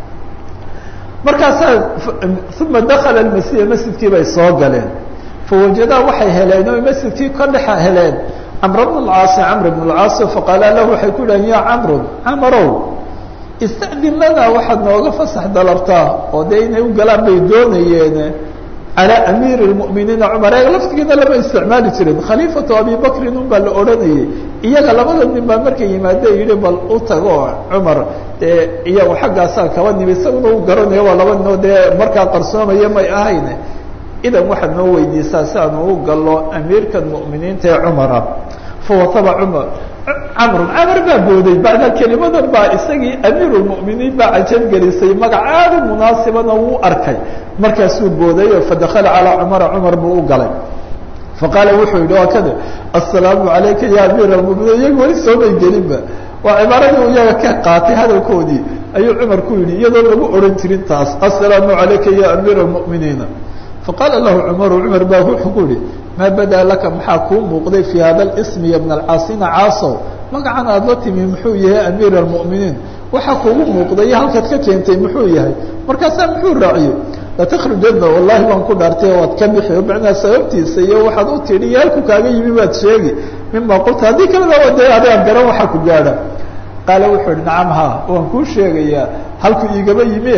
Speaker 1: markaasaa uma dakala masjida masjidkii bay soo galeen fawajadaa waxay heleen oo masjidkii ka dhexa heleen camr bn اlcaasi camr bn اlcaasi faqaala lahu waxay ku dhahen ya camru camarow istadin lanaa waxaad nooga fasax dalabtaa oo dee inay u galaan bay doonayeen calى amiir اlmuminiina cumar eega laftigiina lama isticmaali jirin khaliifatu abi bakrin un baa la odhanayay iyaga labada nin baa markay yimaade yihi bal u tago cumar dee iyagu xaggaasaa kaba nimi isaguna u garanayo waa laba ninoo dee markaa qarsoomaya may ahayn idan waxaad noo weydiisaa si aanu u gallo amiirkan mu'miniinta ee cumara fawataba cumar camrun camar baa booday bacda kelimadan baa isagii amiiru lmu'miniin baa cajab gelisay magac aada u munaasibana wuu arkay markaasuu booday oo fadakala calaa cumara cumar buu u galay faqaala wuxuu yidhi waa kada assalaamu calayka ya amiir almuminiin iyaga weli soomay gelinba waa cibaaradii iyaga ka qaatay hadalkoodii ayuu cumar ku yidhi iyadoo lagu odhan jirin taas assalaamu calayka ya amiir almu'miniina faqaala lahu cumaru cumar baa wuxuu ku yihi maa badaa laka maxaa kuu muuqday fii hada lismi ya bna alcaasina caasow magacan aada la timi muxuu yahay amiir almu'miniin waxaa kuugu muuqday halkaad ka keentay muxuu yahay markaasaa muxuu raaciyey latakhrujadna wallahi baan ku dhaartay waad ka bixi o macnaa sababtiisa iyo waxaad u tidhi iyo halku kaaga yimi baad sheegi mima qulta haddii kalena dee adaan garan waxaa ku gaadha qaala wuxuu ihi nacam ha waan kuu sheegayaa halku iigaba yimi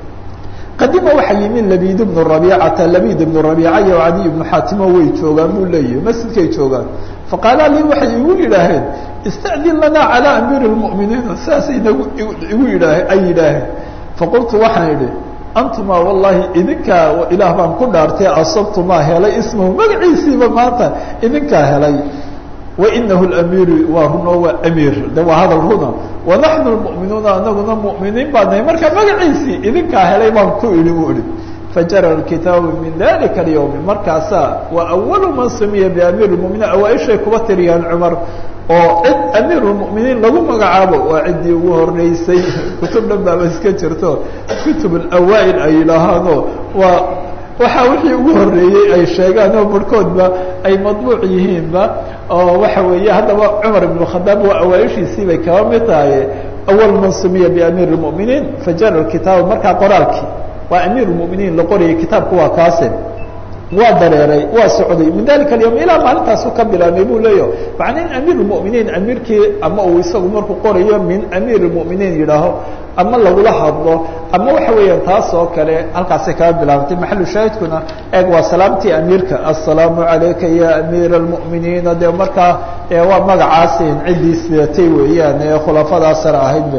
Speaker 1: qadima waxaa yimi labid bnu rabiicata labid ibnu rabiica iyo cadiy ibnu xaatimo way joogaan buu leeyahay masjidkay joogaan faqaala lii waxay igu yidhaaheen istadin lanaa calaa amiiri lmu'miniina sidaasay nagu igu yidhaaheen ay yidhaaheen faqultu waxaan idhi antuma wallahi idinkaa ilaah baan ku dhaartay asabtumaa helay ismahu magaciisiiba maanta idinkaa helay wainahu lamiiru waa runo waa amiir de waa hadal runa wanaxnu lmu'minuuna anaguna mu'miniin baa nahay marka magaciisii idinkaa helay baan ku idhi buu ihi fajara kitaabu min dalika alyawmi markaasaa waa awalu man sumiya biamiir lmuminiin awaaishay kuba tiriyaan cumar oo cid amiir lmuminiin lagu magacaabo waa ciddii ugu horeysay kutub dhan baaba iska jirto kutub alawaail ay yidhaahaano waa waxaa wixii ugu horeeyey ay sheegaan oo barhkoodba ay madbuuc yihiinba oo waxa weeye haddaba cumar ibn khadaab waa awaaishiisii bay kaba mid tahay awal man sumiya biamiir lmuminiin fajara kitaab markaa qoraalkii waa amiir lmuminiin la qorayay kitaabku waa kaase waa dareeray waa socday min dalika alyawm ilaa maalintaasu ka bilaabmay buu leeyaho macna in amiir lmuminiin amiirkii ama uu isagu markuu qorayo min amiir lmuminiin yidhaaho ama lagula hadlo ama waxa weeyaan taas oo kale halkaasay kaga bilaabantay maxalu shaahidkuna eeg waa salaamtii amiirka assalaamu calayka ya amiir almu'miniina dee markaa waa magacaasin ciddii sidatay weeyaan ee khulafadaas sare ahaydba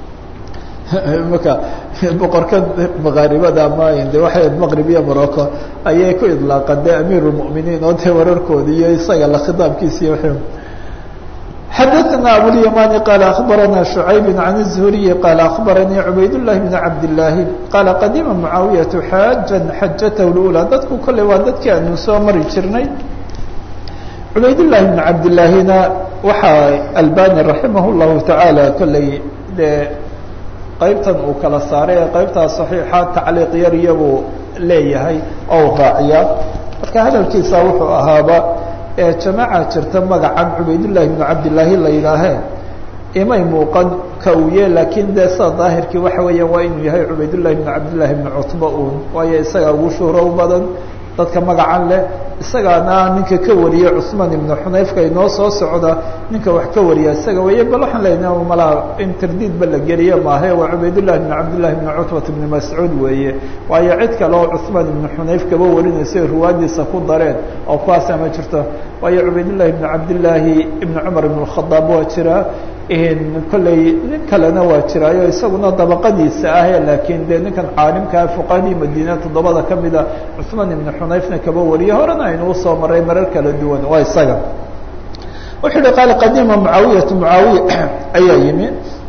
Speaker 1: marka boqorka makaaribada ama de waxay maqrib iyo morocco ayay ku idlaaqan de amiir lmu'miniin oo dee wararkoodi iyo isaga la khitaabkiisa iyo w xadaثna abulيamani qala aخbarana شhucayb can الزhuriyi qala aخbaranii cubayd الlahi bn cabd الlaahi qala qadima mucaawiyaةu xaaja xajatah اlأulى dadku kolley waa dadkii aanu soo mari jirnay cubayd الlahi bn cabd laahina waxaa albani raximah الlahu taعaalى kolley de qaybtan uu kala saaray ee qaybtaa صaxiixa tacliiq yar iyabuu leeyahay oo raaciya marka hadalkiisa wuxuu ahaaba ee jamaaca jirta magacan cubaydullaahi bnu cabdillaahi la yidhaahee imay muuqan ka uu ye laakiin dee sida daahirkii waxa weeyaan waa inuu yahay cubaydullahi bnu cabdillaahi bnu cutba uun waayo isagaa ugu shuhro badan dadka magacan leh isagaana ninka ka wariyay cusmaan ibnu xunayfka inoo soo socda ninka wax ka wariya isaga weeye bal waxaan leenaha malaa in tardiidba la geliye maahe waa cubaydullahi bnu cabdillahi bnu cutbat ibni mascuud weeye waayo cid kale oo cusmaan ibnu xunayf kaba warinaysa ruwaadiisa ku dareen oo kuwaasa ma jirto waayo cubaydullahi ibnu cabdillaahi ibnu cumar ibn khadaab waa jira kolley nin kalena waa jiraayo isaguna dabaqadiisa ahe laakiin dee ninkan caalimkaa fuqahadii madiina toddobada kamida cusmaan ibnu xunayfna kaba wariye horena aynuu soo maray marar kala duwan waa isaga wuxuu yihi qaala qadima mucaawiyatu mucaawiya ayaa yimi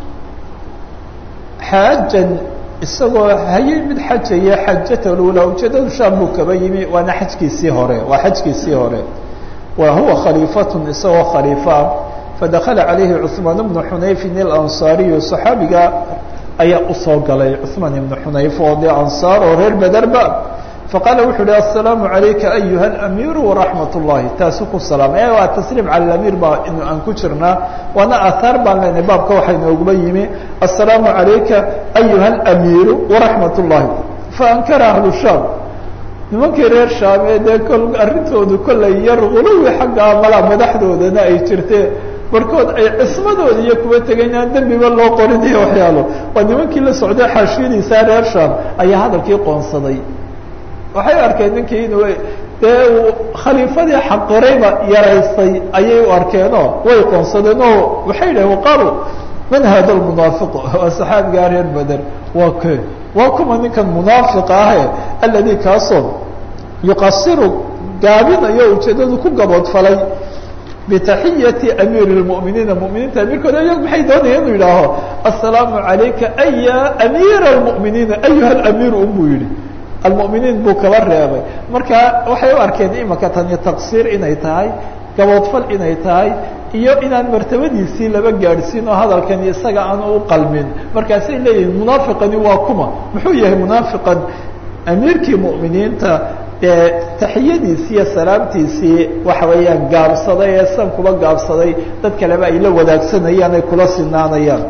Speaker 1: xaajan isagoo hayay mid xajaya xajata lula ujeedadu shaam buu kaba yimi waana xajkiisii hore waa xajkiisii hore wa huwa khaliifatun isagoo khaliifaa fadakala calayhi cثmaan bnu xunayfin اlansaariyu صaxaabiga ayaa usoo galay cثmaan ibnu xunayf oo dee ansaar oo reer bederba faqaala wuxuu uhi aلsalaamu عalayka ayuha اamiiru وraxmat الlahi taasu ku salaamay waa tasliim cala amiir baa inu aan ku jirnaa waana ahaar baan leenahay baabka waxaa inooguba yimi aلsalaamu عalayka ayuha اamiiru وraxmat الlahi faankara ahlu shaam nimankii reer shaamee dee kol arrintoodu kollay yar guluwi xagga malaa madaxdoodana ay jirtee barkood ay cismadooda iyo kuwa tegeen aan dembiba loo qorin iyo waxyaalo waa nimankii la socday xaashiyadiisaa reer shaam ayaa hadalkii qoonsaday waxay arkeen ninkii inuu dee uu khaliifadii xaqirayba yaraystay ayay u arkeenoo way qoonsadeen oo waxay yidhahen waqaalu man hada lmunaafiq waa saxaabigaa reer beder waa ke waa kuma ninkan munaafiqa ahe aladi kaasoo yuqasiru gaabinayo ujeedadu ku gaboodfalay bitaxiyati amiiri lmuminiina muminiinta amiirkooda iyagu maxay doonaya inuu yidhaaho assalaamu calayka aya amiira almuminiina ayuha alamiiru unbuu yihi almuminiin buu kaba reebay marka waxay u arkeen imaka tani taqsiir inay tahay gaboodfal inay tahay iyo inaan martabadiisii laba gaadhsiin oo hadalkani isaga aan u qalmin markaasay leeyihin munaafiqani waa kuma muxuu yahay munaafiqan amiirkii mu'miniinta dee taxiyadiisii iyo salaamtiisii waxa weeyaan gaabsaday ee san kuba gaabsaday dad kaleba ay la wadaagsanayaan ay kula sinaanayaan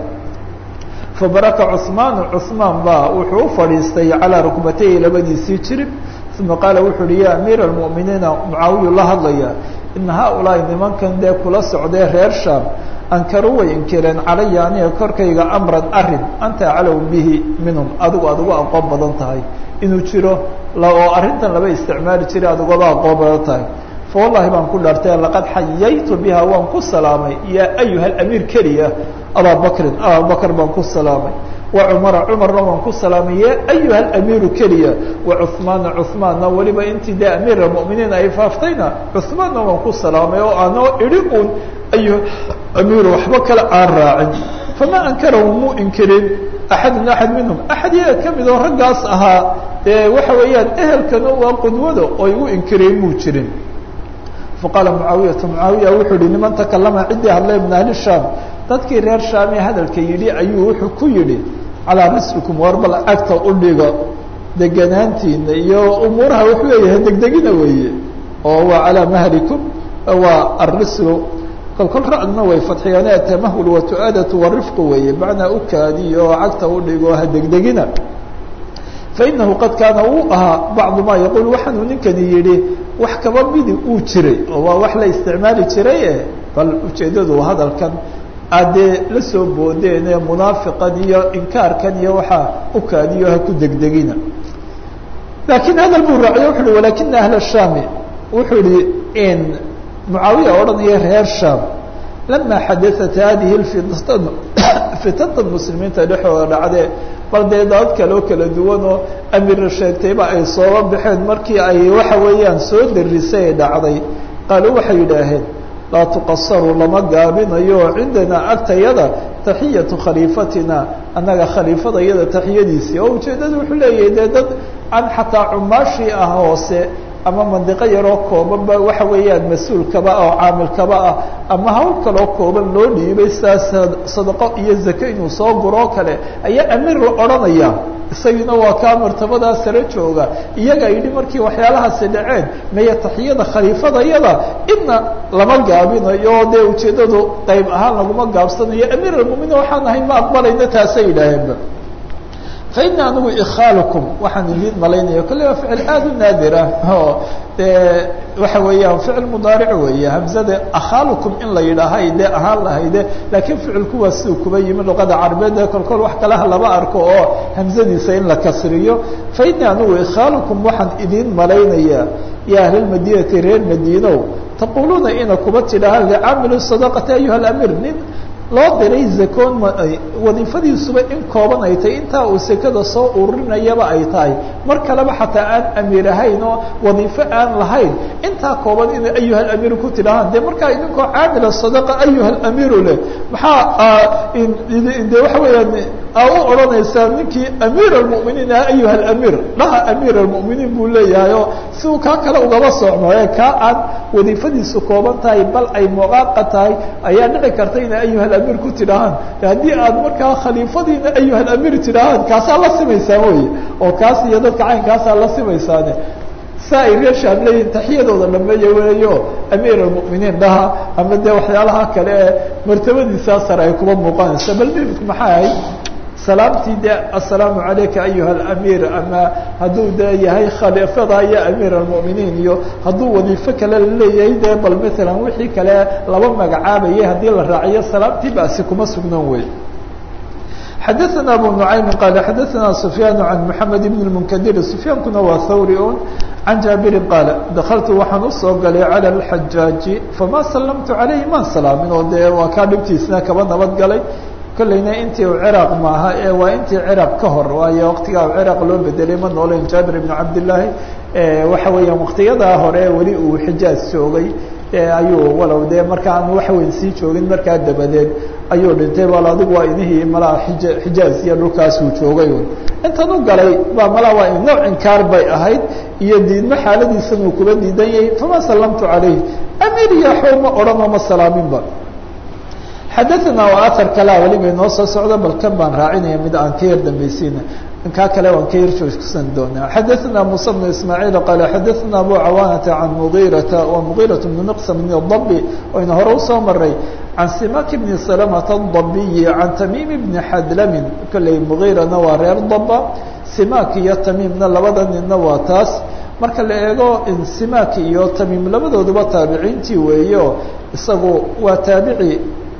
Speaker 1: fabaraka cusmaanu cusmaan baa wuxuu u fadhiistay calaa rukbatayhi labadiisii jirib uma qaala wuxuu uhi ya amiira almu'miniina mucaawiyu la hadlaya ina haaulaai nimankan dee kula socdee reer shaam ankaruu way inkireen calaya aniga korkayga amran arin anta aclaw bihi minhum adigu aad uga aqoon badan tahay inuu jiro oo arrintan laba isticmaali jiray aad ugaba aqoon badan tahay fa wallahi baan ku dhaartay laqad xayaytu biha waan ku salaamay ya ayuha alamiir keliya abaa bakrin ababakr baan ku salaamay wa cumara cumarna waan ku salaamay ya ayuha alamiiru keliya wa cuhmaana cuhmaanna weliba intii dee amiir almuminiin ay faaftayna cuhmaanna waan ku salaamay oo aanoo idhi uun ayuha amiiru waxba kale aan raacin famaa ankarahu muu inkirin axadun axad minhum axad yaga ka mid oo raggaas ahaa dee waxa weeyaan ehelkana waa qudwada oo igu inkireen muu jirin faqaala mucaawiyatu mucaawiya wuxuu yihi niman takalama ciddii hadlay min ahli shaam dadkii reer shaamee hadalka yidhi ayuu wuxuu ku yidhi calaa rislikum war bal agta u dhiga deganaantiina iyo umuuraha wuxuu leeyahay degdegina weeye oo waa calaa mahlikum waa arislu kolkol ra-dna way fadxiyaan atamahul watu-aadatu warifqu weeye macnaa u kaadiyo oo cagta u dhigo ha degdegina fainahu qad kaana uu ahaa bacdu maa yaquul waxaanuu ninkani yidhi wax kaba midi uu jiray oo waa wax la isticmaali jiray e bal ujeeddadu hadalkan aadee la soo boodeen ee munaafiqan iyo inkaarkan iyo waxaa u kaadiyo ha ku degdegina laakiin hadal buu raaciyo wuxu uhi walakina ahla shaami wuxuu yihi in mucaawiya odhanaya reer shaam lama xadaat hadihi lfitan fitanta muslimiinta dhexooda dhacdee bal dee dad kale oo kala duwan oo amira sheegtayba ay sooba baxeen markii ay waxa weeyaan soo darisay ay dhacday qaaluu waxay yidhaaheen laa tuqasaru lama gaabinayo cindanaa agtayada taxiyatu khaliifatina annaga khaliifada iyada taxiyadiisii oo ujeeddadu wuxuu leeyahay dee dad aan xataa cumaashii ah hoose ama mandiqo yaroo koobanba waxa weeyaan mas-uulkaba oo caamilkaba ah ama hawl kaloo kooban loo dhiibay sidaas sadaqo iyo zake inuu soo guroo kale ayaa amiir la odhanaya isagiina waa kaa martabadaa sare jooga iyaga yidhi markii waxyaalahaasi dhaceen maya taxiyada khaliifadayada idna lama gaabinayo dee ujeeddadu qayb ahaan laguma gaabsanayo amiir almuminiin waxaan ahay ma aqbalayna taasay yidhaaheenba fa ina anigu ikhaalukum waxaan idiin malaynaya kolle waa ficil aada u naadir ah oo dee waxa weeyaan ficil mudaaric weeye hamzada akhaalukum in la yidhaahay dee ahaan lahayde laakiin ficilku waa siduu kuba yimi luqada carabeed ee kolkol wax kalaha lama arko oo hamzadiisa in la kasriyo fa ina anigu ikhaalukum waxaan idiin malaynayaa ya ahlalmadinati reer madiinow taquluuna ina kuba tidhaahaan licaamili sadaqati ayuha alamiir nin loo diray zakoon wadiifadiisuba in kooban ay tahay intaa uu sekada soo ururinayaba ay tahay mar kaleba xataa aan amiir ahayn oo wadiifo aan lahayn intaa kooban inay ayuha alamiir ku tidhahaan dee markaa idinkoo caamila sadaqa ayuha alamiiru leh maxaa de waxa weeyaan aa u odhanaysaa ninkii amiir almuminiin ah ayuha alamiir dhaha amiir almuminiin buu leeyahay oo si uu kaa kale ugaba socno ee kaa aan wadiifadiisu kooban tahay bal ay muqaaqa tahay ayaa dhici karta inay ayuha alamiir ku tidhahaan haddii aad markaa khaliifadiina ayuha alamiir tidhahaan kaasaa la simaysaan wey oo kaas iyo dadka caynkaasaa la simaysaane saa ay reer shaam leeyihin taxiyadooda dhameeya weeyo amiir almuminiin dhaha ama dee waxyaalaha kale ee martabadiisaa sare ay kuba muuqanaysa bal dhibku maxaa ahayd salaamtii de assalaamu calayka ayuha alamiir ama hadduu dee yahay khaliifada iyo amiir almuminiin iyo hadduu wadiifo kale laleeyahay dee bal maalan wixii kale laba magacaabayay haddii la raaciyo salaamtii basi kuma sugnan wey xadaثna abu nuعaymi qaal xadaثna sufyaan can mحamed bn اmnkdir sufyaankuna waa thawri un can jaabiri qaal dakaltu waxaan usoo galay calى اxajaaji fama salamtu عalayhi maan salaamin oo dee waa kaa dhibtiisna kaba nabad galay kollayna intii u ciraaq maaha ee waa intii ciraaq ka hor waayo waqtigaa ciraaq loo bedelay ma nooleyn jaabir ibn cabdillaahi waxa weeyaan waqtiyadaa hore weli uu xijaaz joogay ayuu walow dee marka aan waxweyn sii joogin markaa dabadeed ayuu dhintay bal adigu waa inihii malaa ija xijaaz iyo dhulkaasuu joogay intan u galay baa malaa waa nooc inkaar bay ahayd iyo diidmo xaaladiisan uu kuba diidan yahay fama sallamtu calayh amiir iyo xow ma odhanoo ma salaaminba xadaثna waa aar kalea weliba inoo soo socda bal kan baan raacinaya mid aan ka yar dambaysiina kaa kale waan ka yar joogsan doonaa xadaثna muسى بن ismاعيل qال xadaثna abu cawaanةa can mغيرaةa wa mغيرaة بن مqسم بن الضبي oyna hore usoo maray can simak بن سلمة الضبي can تmيم بن xadlm kolley mغيrana waa reer daba simak iyo tamiimna labada ninna waa taas marka la eego simak iyo tamiim labadooduba taabiciintii weeyo isagu waa taabici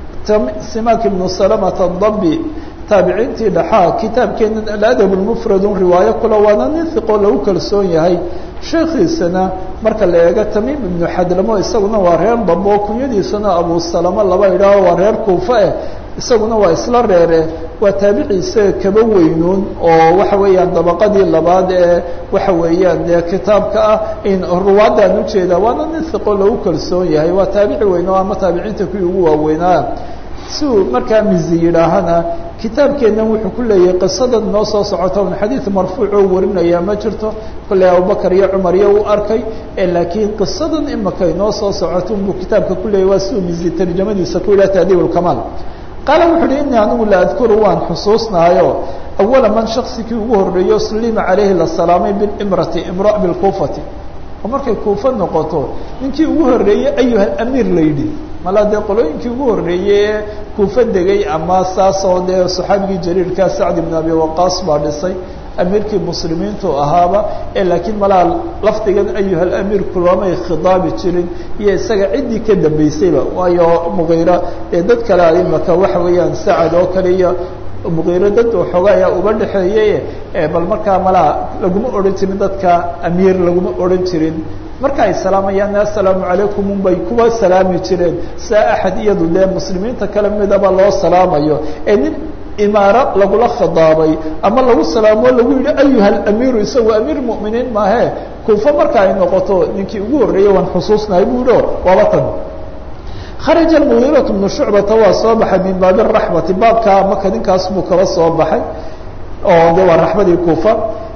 Speaker 1: simak ibnu salamata dabi taabiciintii dhaxaa kitaabkeenan aladab lmufradun riwaayo kula waana nin hiqoo lagu kalsoon yahay sheekiisana marka la eego tamiim ibnu xadlamo isaguna waa reer dabo kunyadiisana abu salamo laba idhaaho waa reer kuufa eh isaguna waa isla reere waa taabici isaga kaba weynuun oo waxa weeyaan dabaqadii labaad ee waxa weeyaan dee kitaabka ah in ruwaadaan ujeedaa waana nin hiqo lagu kalsoon yahay waa taabici weyn oo ama taabiciinta kuwii ugu waaweynaa si uu markaa mizi yidhaahana kitaabkeennan wuxuu ku leeyahay qisadan noo soo socota un xadiid marfuucoo warinaya ma jirto kolley abubakar iyo cumar iyo u arkay laakiin qisadan imaka inoo soo socoto unbuu kitaabka ku leeyahy waa si uu mizi tarjamadiisa ku yidhah taadiib lkamaal qaala wuxu uhi ini anigu la adkuru waan xusuusnahayo awala man shaksigii ugu horreeyo slima calayhi la salaamay bilimrati imra bilkuufati oo markay kuufa noqoto ninkii ugu horreeyey ayuha amiir la yidhi malaa dee qolooyinkii ugu horreeyey ee kuufa degay ama saasoo dee saxaabigii jariirkaa sacd ibn abi waqaas baa dhisay amiirkii muslimiintu ahaaba ee laakiin malaa lafdigan ayuha amiir kulamay khidaabi jirin iyo isaga ciddii ka dambeysayba waayo mugiira ee dad kale imaka waxa weeyaan sacad oo kale iyo mugiiro dad waxooga ayaa uba dhexeeyey bal markaa malaa laguma odhan jirin dadka amiir laguma odhan jirin marka ay salaamayaan assalaamu calaykum unbay kuwa salaami jireen saa axad iyadu dee muslimiinta kale midaba loo salaamayo ee nin imaaro lagula khidaabay ama lagu salaamo lagu yihi ayuha alamiiru isagu amiir muminiin maahe kuufa marka ay noqoto ninkii ugu horreeyey waan xusuusnahay bu yihi waaba tan kharaja mugiiraة bnu shucbata waa soo baxay min baabi raxmati baabkaa maka ninkaas buu kaba soo baxay oo de waa raxmadii kuufa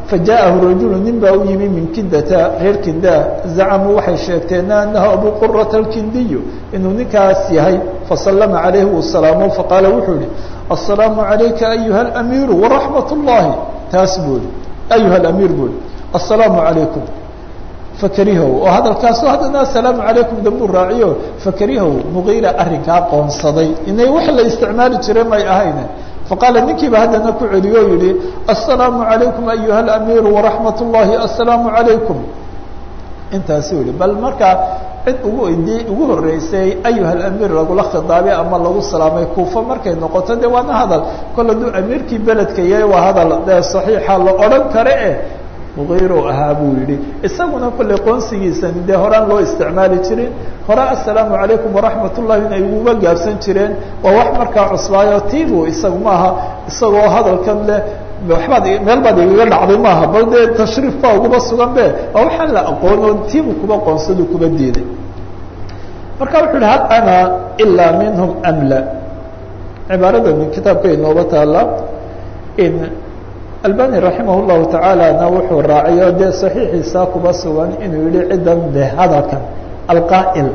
Speaker 1: fajaءahu rajulu nin baa u yimi min kindata reer kinda zacamuu waxay sheegteen anahu abu qurata alkindiyu inuu ninkaas yahay fasalama calayhi uu salaamo faqaala wuxuu yihi aلsalaamu عalayka ayuha اlamiiru waraxmat اllahi taas buu ihi ayuha alamiir buu ihi aلsalaamu عalaykum fakarihow oo hadalkaaso haddana asalaamu calaykum dambuu raaciyo fakarihow mugiira arrinkaa qoonsaday inay wax la isticmaali jire may ahayne faqaala ninkiiba haddana ku celiyo o yihi aلsalaamu عalaykum ayuha alamiiru waraxmat اllahi aلsalaamu عalaykum intaasuu yihi bal markaa cid ugu d ugu horeysay ayuha alamiir lagula khidaabay ama lagu salaamay kuufa markay noqoto de waana hadal kol hadduu amiirkii beledka yahay waa hadal dee saxiixa la odhan kare eh mugiiru ahaa buu yihi isaguna kolley qoonsigiisani dee horaan loo isticmaali jirin hore assalaamu calaykum waraxmat ullahi in ay uguga gaabsan jireen waa wax markaa cuslaayo tibu isagu maaha isagoo hadalkan leh waxbaad meel baad igaga dhacday maaha bal dee tashriif baa uguba sugan be waa waxaan la aqoon oo tibu kuba qoonsadu kuba diiday marka wuxuu yihi hal ana ilaa minhum amla cibaarada min kitaabka inooba taala in albani raximah llahu tacaalana wuxuu raaciyo dee saxiixiisa kuba sugan inuu yihi ciddan de hadalkan alqaa'il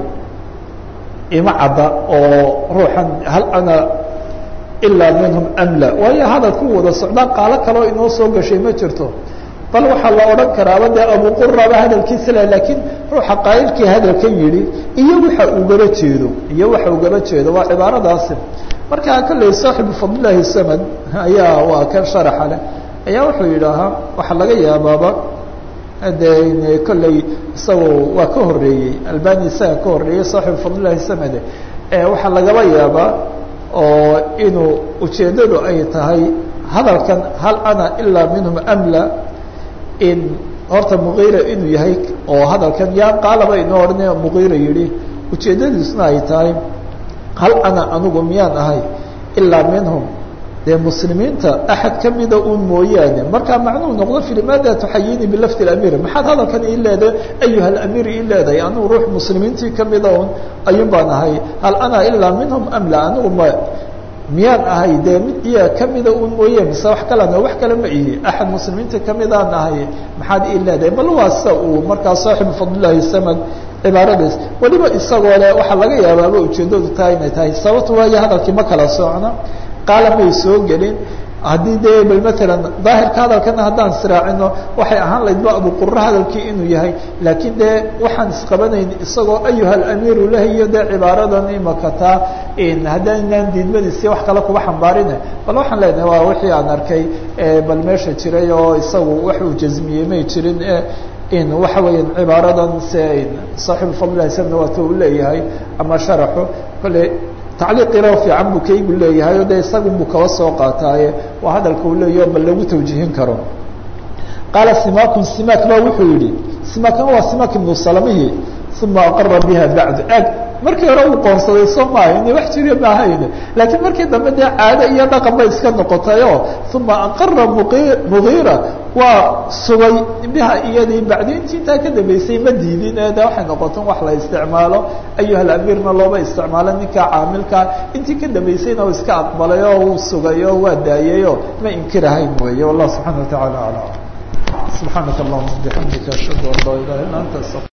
Speaker 1: ima cadda oo ruuxan hal ana ilaa minhum amla waayo hadalku wada socdaa qaalo kaleo inoo soo gashay ma jirto bal waxaa la odhan karaaba dee abuquraba hadalkiisa le lakiin ruuxa qaa'ilkii hadalkan yihi iyo waxa ugaba jeedo iyo waxa ugaba jeedo waa cibaaradaasi markaa kolley saaxibu fadlilahi samad ayaa waa kan sharaxa leh ayaa wuxuu yidhaahaa waxaa laga yaabaaba de kolley isagoo waa ka horeeyey albani isaga ka horeeyey saaxibu fadlilahi samade waxaa lagaba yaabaa oo inuu ujeeddadu ay tahay hadalkan hal ana ilaa minhum amla in horta mugiira inuu yahay oo hadalkan yaa qaalaba inoo odhanaya mugiira yihi ujeeddadiisuna ay tahay hal ana anigu miyaan ahay ilaa minhum dee muslimiinta axad kamida un mooyaane markaa macnuu noqdo fi limaada tuxayini bilafdi amiir maxaad hadalkan ii leedahay ayuha alamiir ii leedahay anigu ruux muslimiintii kamida un ayun baan ahay hal ana ilaa minhum amla anigu ma miyaan ahay dee mid iyaa kamida un mooye mise wax kalena wax kale ma ihi axad muslimiinta kamidaan ahay maxaad ii leedahay bal waa sida uu markaa saaxibu fadlilahi samad cibaaradiis weliba isagoo le waxaa laga yaabaaba ujeedadu tahay inay tahay sababto waayo hadalkii ma kala socna qaala may soo gelin haddii dee bal matalan daahirka hadalkana haddaan israacino waxay ahaan lahayd ba abuqura hadalkii inuu yahay laakiin dee waxaan isqabanayn isagoo ayuha alamiiru lahiyo dee cibaaradan imaka taa haddaynaan diidmadiisi wax kale kuba xambaarine bal waxaan leenahay waa wixii aan arkay bal meesha jiray oo isagu wax uu jazmiyey may jirin in waxa weeyaan cibaaradan se saaxibu fadlilahi samna waata uu leeyahay ama sharaxu kolle tacliiqina fiican buu kaygu leeyahay o de isagun buu kaba soo qaataaye waa hadalka uu leeyaho bal lagu tawjihin karo qaala simakun simak ba wuxuu yihi simakan waa simak ibnu salamihi uma aqara biha bacdu ag markii hore uu qoonsaday soo maaha ina wax jiriya maahayne laakiin markii dambe dee caado iyo dhaqan bay iska noqotayo uma aqara mugiira waa sugay biha iyadii bacdi intii intaa ka dambeysay ma diidin ee de waxay noqoton wax la isticmaalo ayuha alamiirna looba isticmaalo ninka caamilka intii ka dambeysayna uu iska aqbalay oo uu sugay oo waa daayeyo ma inkirahayn weeye wallah subxana wa taعala alam subxaanaka allahuma bixamdika ashhadu an laa ilaha illa anta